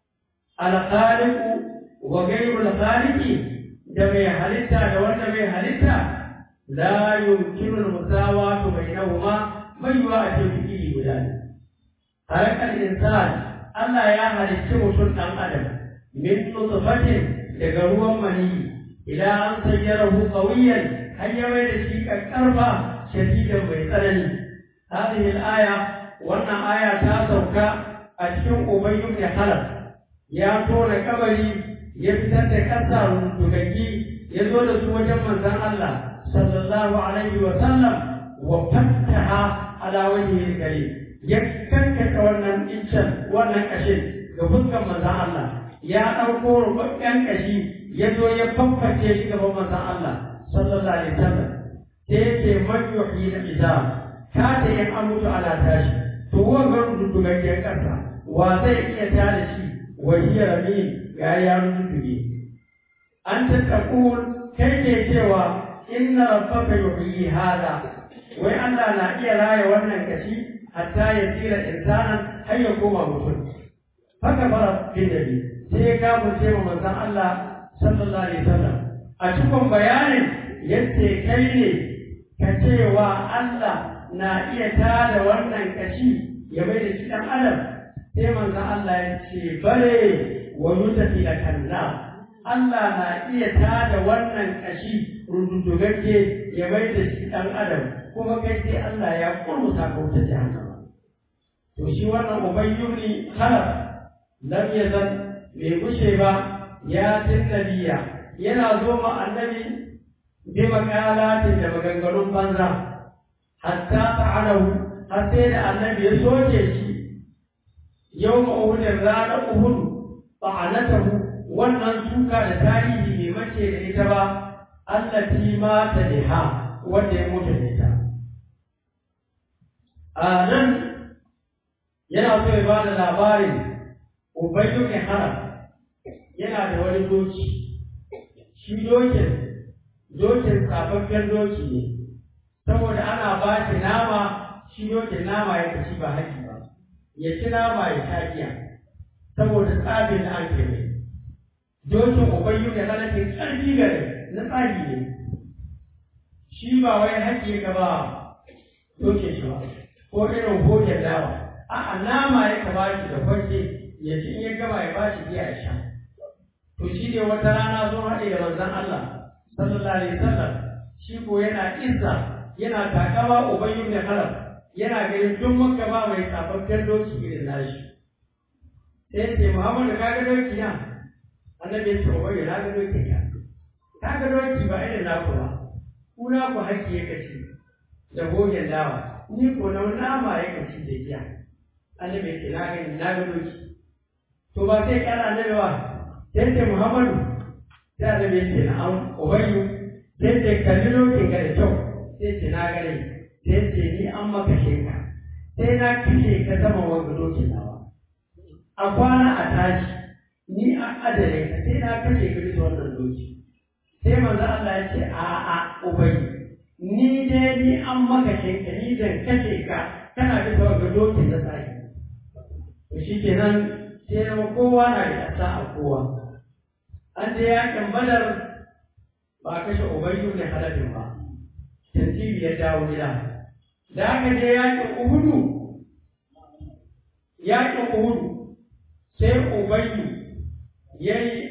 al-khaliq wa gairu al-khaliq da mai halitta da wanda mai halitta la yumkinu al-musawatu bainahuma bai wa a ce iri guda ne halakal insan Allah ya halicci mutum dan adam min nutfatin daga ruwan mani ila an sayyarahu qawiyan har ya mai da shi kakkarfa shadidan mai tsanani hadhihi al-aya wannan aya ta sauka a cikin ubayy ibn khalaf ya tona kabari ya fitar da kasa rundugaggi ya zo da su wajen manzon Allah sallallahu alaihi wa sallam wa fattaha ala wajhi al ya kankata wannan iccen wannan kashin ga fuskan manzon Allah ya ɗauko rubabben kashi ya zo ya fafface shi gaban manzon Allah sallallahu alaihi wasallam sai yake man yuhyi al-izam ka ta yin amutu ala tashi to wannan rundugaggen kasa wa zai iya tada shi wa hiya ramin ga ya runduge an ta taqul kai ke cewa inna rabbaka yuhyi hada wai Allah na iya raya wannan kashi hatta ya tsira insanan har ya koma mutum haka fara bin nabi sai ya kafirce wa manzon Allah sallallahu alaihi wasallam a cikin bayanin yadda kai ne ka cewa Allah na iya tada wannan kashi ya bai da shi dan adam sai manzon Allah ya ce bare wa yutafi da kalla Allah na iya tada wannan kashi rududugagge ya bai da shi dan adam kuma kai sai Allah ya kurmuta ka wuta jahannama to shi wannan ubayyuni khalaf lam yazal bai gushe ba ya tinnabiya yana zo ma annabi bi makalatin da maganganun banza hatta ta'alahu har sai da annabi ya soke shi yau ma'udin ranar uhudu ta'anatahu wannan suka da tarihi bai mace da ita ba allati mata biha wanda ya mutu da ita a nan yana so ya bada labarin ubayyu ne haram yana da wani doki shi dokin dokin tsafaffen doki ne saboda ana ba shi nama shi dokin nama ya ci ba haƙi ba ya ci nama ya sha giya saboda tsabin da an ke mai dokin ubayyu ne halatin ƙarfi gare na tsari ne shi ba wai haƙi ga ba dokin shi ba ko irin hoken dawa a'a nama ya ka ba shi da kwanke ya ci in ya gama ya ba shi giya ya sha to shi ne wata rana sun haɗe da manzon Allah sallallahu alaihi wasallam shi ko yana izza yana takama ubayyu ne halal yana ganin duk makka ba mai tsafaffen doki irin nashi sai ce Muhammadu ka ga doki na annabi ya ce ubayyu na ga doki ka ka ga doki ba irin naku ba ku na ku haƙƙi ya kaci da gogen dawa ni ko na nama ya kaci da giya annabi ya ce na gani na ga doki to ba sai kana annabi ba sai ce Muhammadu sai annabi ya ce na an ubayyu sai ce kalli dokin ka da kyau sai ce na gani sai ce ni an maka sheka sai na kashe ka zama wanga dokin nawa a kwana a tashi ni an adare ka sai na kashe ka bisa wannan doki sai manzo Allah ya ce a a ubai ni dai ni an maka sheka ni zan kashe ka kana bisa wanga dokin da sai to shikenan sai na kowa na da ƙasa a kowa an je yakin badar ba kashe ubayyu ne halafin ba tantibi ya dawo gida da aka je yakin uhudu yakin uhudu sai ubayyu ya yi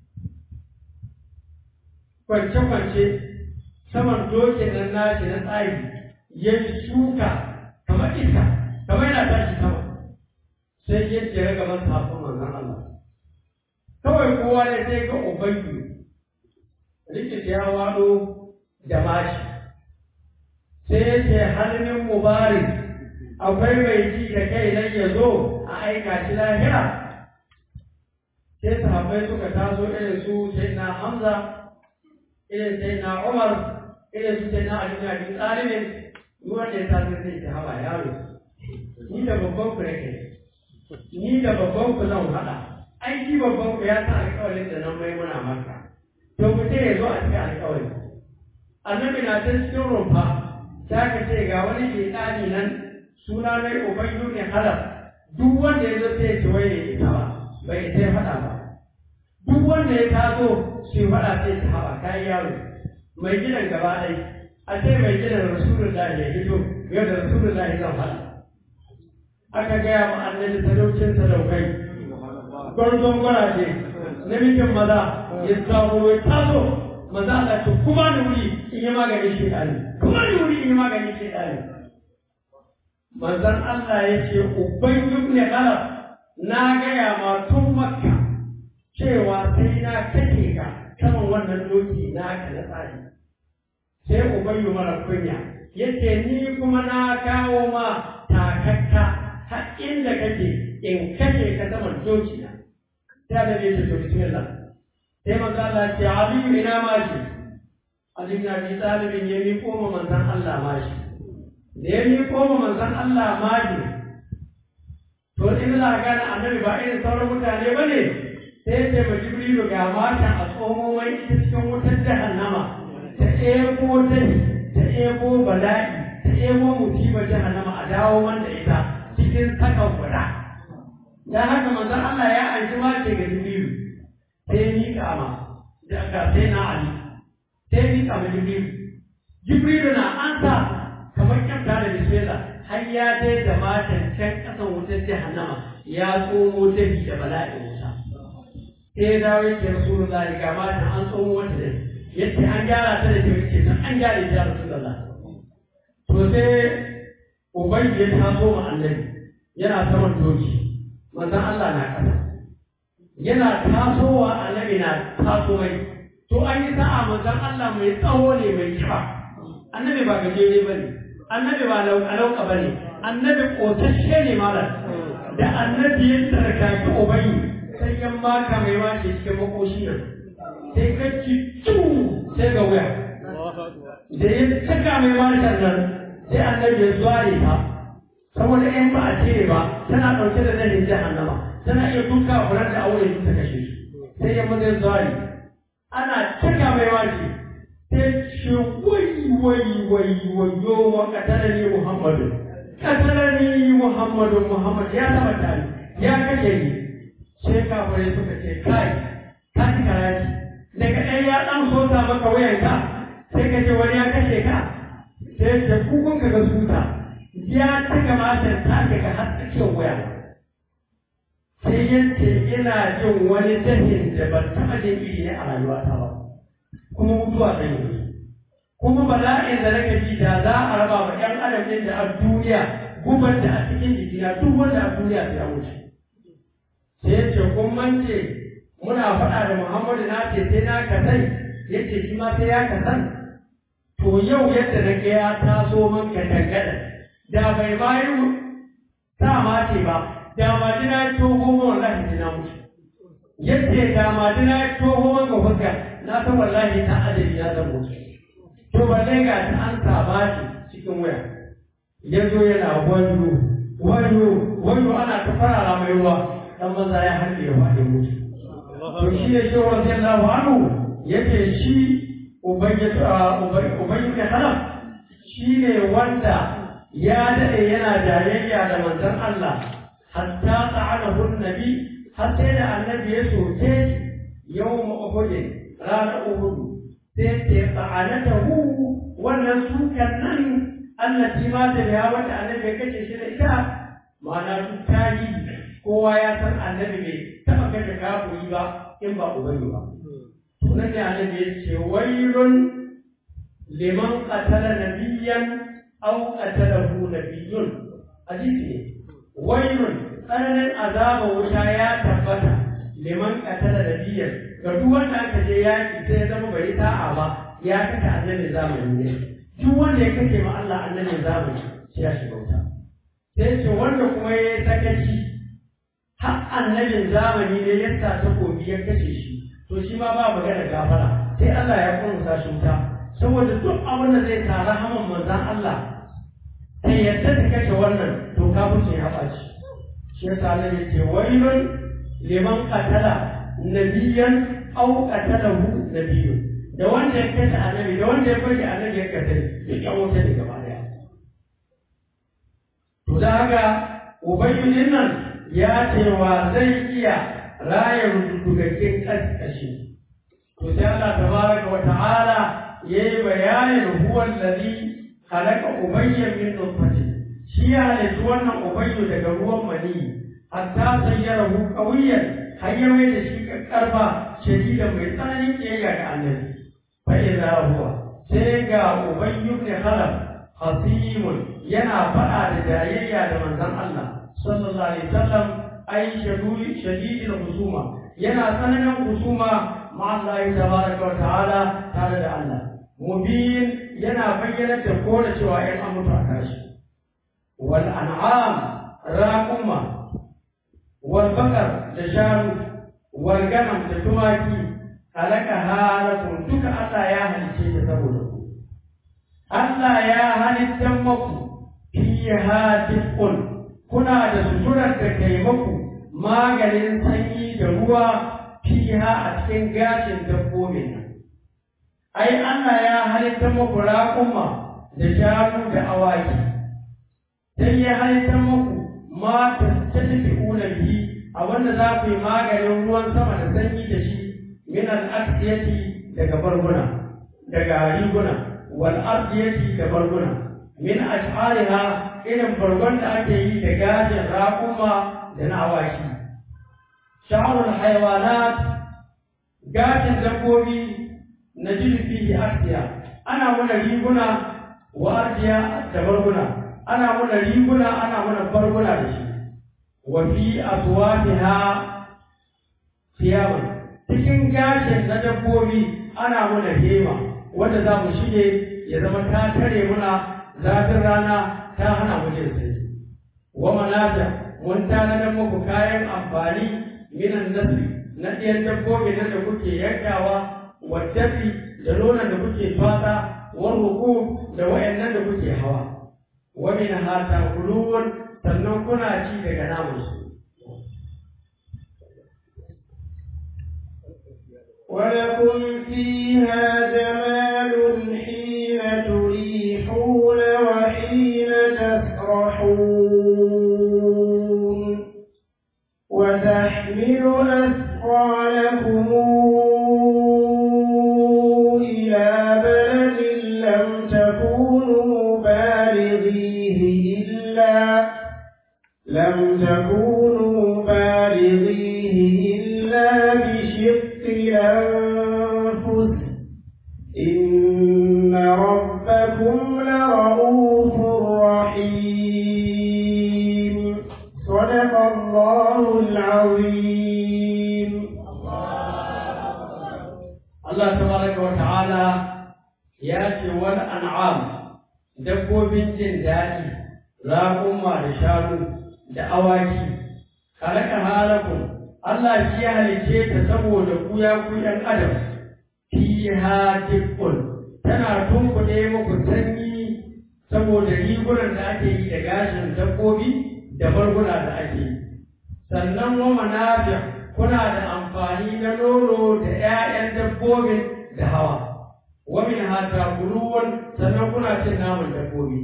kwance-kwance saman dokin nan nashi na tsari ya yi shuka kamar iska kamar yana tashi sama sai ya jira gaban safon manzon Allah kawai kowa ne sai ga ubayyu rikici ya wado da mashi sai ya ce hannun mubarak akwai mai ji da kai nan ya zo a aika shi lahira sai sahabbai suka taso irin su sai na hamza irin sai na umar irin su sai na ali na bin talibin duk wanda ya taso sai ta haba yaro ni da babban ku nake ni da babban ku zan haɗa aiki babban ku ya sa alƙawarin da nan mai muna maka to ku ce ya zo a cikin alƙawari annabi na ta cikin rumfa za ka ce ga wani shaitani nan suna mai ubayyu ne halal duk wanda ya zo sai ya ce wai ne ita ba bai sai faɗa ba duk wanda ya taso shi faɗa sai ta haɓa kayan yaro mai gidan gaba ɗai a ce mai gidan rasulullahi ya hito yau da rasulullahi zan faɗa aka gaya ma annabi sadaucin sadaukai gwarzon gwaraje namijin maza ya samu ya taso maza Allah ce kuma ni wuri in yi maganin shaitani kuma ni wuri in yi maganin shaitani manzon Allah ya ce uban ibn Khalaf na gaya ma tun makka cewa sai na kake ka saman wannan doki na ka na tsari sai ubayyu mara kunya yace ni kuma na kawo ma takakka har inda kake in kake ka saman doki na sai da bai ce to bismillah sai manzo Allah ce Ali ina ma shi Ali na bi talibin ya mi koma manzon Allah ma shi da ya mi koma manzon Allah ma shi to in za ka gane annabi ba irin sauran mutane ba ne sai ce ma jibrilu ga matan a tsomo mai ita cikin wutar jahannama ta ebo dai ta ebo bala'i ta ebo musibar jahannama a dawo wanda ita cikin sakan guda dan haka manzon Allah ya aiki mace ga jibrilu sai ni kama da ga sai na ali sai ni kama jibrilu jibrilu na ansa kamar kyauta da bismillah har ya dai da matan can kasan wutar jahannama ya tsomo dabi da bala'in wuta sai ya dawo yake rasulullah ga matan an tsomo wata da yace an gyara ta da kyau yace nan an gyara ta rasulullah to sai ubangi ya taso ma annabi yana saman doki manzon Allah na kasa yana tasowa annabi na taso mai to an yi sa'a manzon Allah mai tsawo ne mai kiba annabi ba gajere bane annabi ba lauka ba ne annabi ƙotashe ne malam da annabi ya tsarkaki ubayi sai yan maka mai wace cikin makoshi nan sai ka ci sai ga wuya da ya saka mai wacan nan sai annabi ya zuware ta saboda in ba a cire ba tana ɗauke da zanin jahannama tana iya duka furar da aure ta kashe shi sai ya maza zuware ana cika mai wace sai ce wai wai wai wayo wa katalani muhammadu katalani muhammadu muhammad ya taba tare ya kashe ni sai kafirai suka ce kai ka ci karaci daga ɗaya ya ɗan sota maka wayanka sai ka ce wani ya kashe ka sai ce kukun ka ga suta ya ci gamatar ta daga har tsakiyar waya sai yace ina jin wani dahin da ban taɓa jin iri ne a rayuwata ba kuma mutuwa zai yi kuma bala'in da nake ji da za a raba wa ƴan adam ɗin da a duniya gubar da a cikin jikina duk wanda a duniya sai ya wuce sai ya ce kun mance muna faɗa da muhammadu na ce sai na kasai ya ce shi ma sai ya kasan to yau yadda na ga ya taso man ka dangana da bai bayu ta ma ce ba da ma dina ya toho man wallahi sai na mutu yadda da ma dina ya toho man ga fuska na san wallahi ta adali ya zan mutu to balle ga ta an saba shi cikin waya ya zo yana wanyo wanyo wanyo ana ta farara mai ruwa dan maza ya harbe ya faɗi mutu to shi ne shi wa radiyallahu anhu yake shi ubayyu ka halaf shi ne wanda ya daɗe yana jayayya da manzon Allah hatta ta'anahu nabi har sai da annabi ya soke yawma uhud ranar uhud sai ce ta'anatahu wannan sukan nan allati ma ta biya wata annabi ya kace shi da ita ma'ana duk tarihi kowa ya san annabi bai taɓa kashe kafiri ba in ba ubayyu ba sunan da annabi ya ce wailun liman qatala nabiyyan aw qatalahu nabiyyun hadisi ne wailun tsananin azaba wuta ya tabbata liman qatala nabiyyan ga duk wanda aka je yaki sai ya zama bai ta'a ba ya kashe annabin zamani ne duk wanda ya kashe ma Allah annabin zamani sai ya shiga wuta sai ce wanda kuma ya yi sakaci har annabin zamani ne ya sa takobi ya kashe shi to shi ma ba magana gafara sai Allah ya kunsa shi wuta saboda duk abin da zai sa rahaman manzan Allah sai yadda ta kashe wannan to kafin ya ɓaci shi ya sa Allah ya ce wailun liman qatala nabiyan aw qatalahu nabiyyun da wanda ya kashe annabi da wanda ya bari annabi ya kashe ya kyan wuta ne gaba daya to da haka ubayyun nan ya ce wa zai iya raya rududdugakken kashi to sai Allah tabaraka wa ta'ala yayi bayanin huwa allazi khalaqa ubayya min nutfatin shi ya halitta wannan ubayyu daga ruwan mani hatta sayyarahu qawiyan har ya mai da shi karfa shadida mai tsananin kiyayya ga annabi fa idza huwa sai ga ubayyu ibn khalaf hasimun yana faɗa da jayayya da manzon Allah sallallahu alaihi wasallam ai shadidul husuma yana tsananin husuma ma Allah tabaraka wa ta'ala tare da Allah mubin yana bayyana da kore cewa ‘yan an mutu a tashi. Wal an'am raƙuma, wal bakar da shanu, wal ganam da tumaki, halaka halakun duka Allah ya halice ta saboda ku. Allah ya halittan maku fiha dif'un kuna da suturar da kai maku maganin sanyi da ruwa fiha a cikin gashin dabbobin nan ai Allah ya halitta muku raƙuma da shanu da awaki sai ya halitta muku ma ta tafi bihi a wanda za ku yi maganin ruwan sama da sanyi da shi min al-aqdiyati daga barguna daga riguna wal ardiyati da barguna min ash'ariha irin bargon da ake yi da gashin raƙuma da na awaki sha'arul haywanat gashin dabbobi na jin fihi ardiya ana muna riguna wa ardiya da barguna ana muna riguna ana muna barguna da shi wa fi aswatiha siyaman cikin gashin na dabbobi ana muna hema wanda za mu shige ya zama ta tare muna zafin rana ta hana mu jin sanyi wa manata mun tanadar muku kayan amfani minan nasi na ɗiyan dabbobi nan da kuke yankawa waddafi da nonon da kuke fata wa ruku da wayannan da kuke hawa wa min hata kuluwan sannan kuna ci daga namansu ولكم فيها جمال حين تريحون وحين تسرحون وتحمل أثقالكم إلى بلد لم تكونوا بالغيه إلا لم تكونوا بالغيه إلا بشق الأنفس إن ربكم لرؤوف رحيم صدق الله العظيم Allah tabaraka wa ta'ala ya ce wal an'am dabbobin jin daɗi raƙuma da shanu da awaki kalaka halakun Allah shi ya halice ta saboda ku ya ku ‘yan adam fiha tikkun tana tunkuɗe muku sanyi saboda rigunan da ake yi da gashin dabbobi da barguna da ake yi sannan wa manafi kuna da amfani na nono da ‘ya'yan dabbobin da hawa wa min hata kuluwan sannan kuna cin naman dabbobi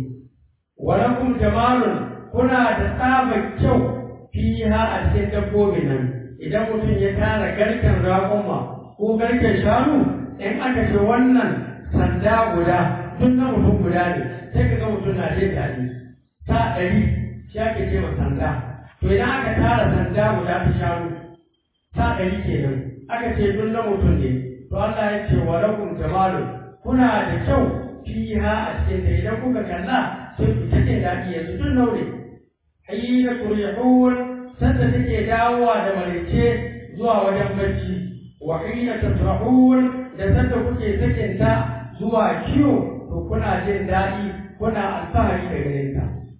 wa lakum jamalun kuna da tsabar kyau fiha a cikin dabbobin nan idan mutum ya tara garken raƙuma ko garken shanu in aka ce wannan sanda guda duk na mutum guda ne sai ka ga mutum na jin daɗi ta ɗari shi ake ce ma sanda to idan aka tara sanda guda ta shanu ta ɗari kenan aka ce duk na mutum ne to Allah ya ce wa lakum jamalun kuna da kyau fiha a cikin ta idan kuka kalla sai ku ta jin daɗi yanzu duk naure hayyina turihun sanda take dawowa da marice zuwa wajen bacci wa hina tasrahun da sanda kuke sakin ta zuwa kiwo to kuna jin daɗi kuna alfahari da gare ta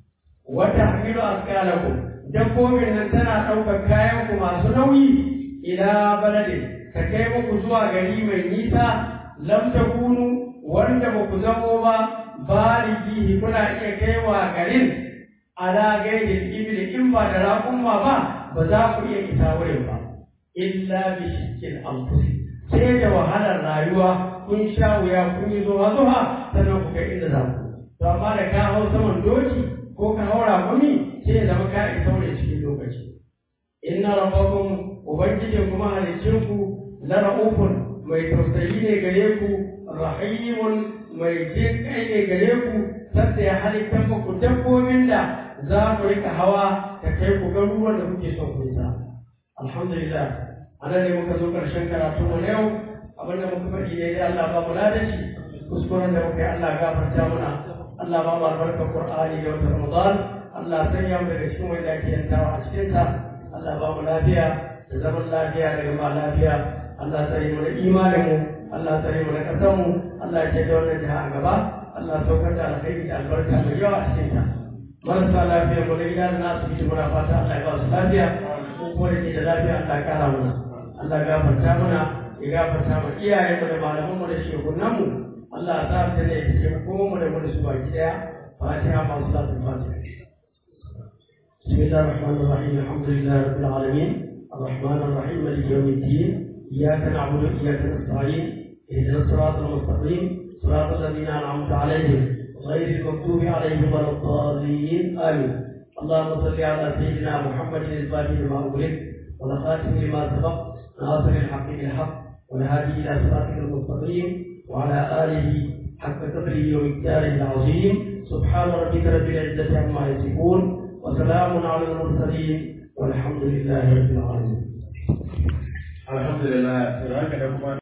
wa tahmilu asqalakum dabbobin nan tana ɗaukar kayan ku masu nauyi ila baladin ka kai muku zuwa gari mai nisa lam takunu wanda ba ku zamo ba baligihi kuna iya kaiwa garin ala gaidin ibli in ba da raƙumma ba ba za ku iya isa wurin ba illa bi shikkin anfusi sai da wahalar rayuwa kun sha wuya kun yi zuwa zuwa sannan ku kai inda za ku to amma da ka hau saman doki ko ka haura gumi sai ya zama ka isa wurin cikin lokaci inna rabbakum ubangijin kuma halicin ku la ra'ufun mai tausayi ne gare ku rahimun mai jin kai ne gare ku sadda ya halittar muku dabbobin da za ku rika hawa ta kai ku garuruwan da kuke son ku isa alhamdulillah anan ne muka zo karshen karatu mu na yau abin da muka faɗi ne dai Allah ba mu ladashi kuskuren da muka yi Allah gafarta muna Allah ba mu albarkar Qur'ani da wata Ramadan Allah sanya mu daga cikin wanda ake yantawa a cikin sa Allah ba mu lafiya da zaman lafiya da gama lafiya Allah tsare mu da imanin mu Allah tsare mu da ƙasar mu Allah ya ce da wannan jiha a gaba Allah saukar da alkhairi da albarka mai yawa a cikin ta marasa lafiya mu da gida da na asibiti muna fata Allah ya ba su lafiya ko kuma da ke da lafiya Allah ya kara mana Allah ya gafarta mana ya gafarta ma iyayen mu da malaman mu da shekunan mu Allah ya sa ta ne ya ko mu da mu da su baki daya fatiha ma salatul fatiha بسم الله الرحمن الرحيم الحمد لله رب العالمين الرحمن الرحيم مالك يوم الدين إياك نعبد وإياك نستعين اهدنا الصراط المستقيم صراط الذين أنعمت عليهم غير المغضوب عليهم ولا الضالين آمين اللهم صل على سيدنا محمد الفاتح لما أغلق والخاتم لما سبق ناصر الحق بالحق والهادي إلى صراطك المستقيم وعلى آله حق قدره ومقداره العظيم سبحان ربك رب العزة عما يصفون وسلام على المرسلين والحمد لله رب العالمين alhamdulillah sai haka da kuma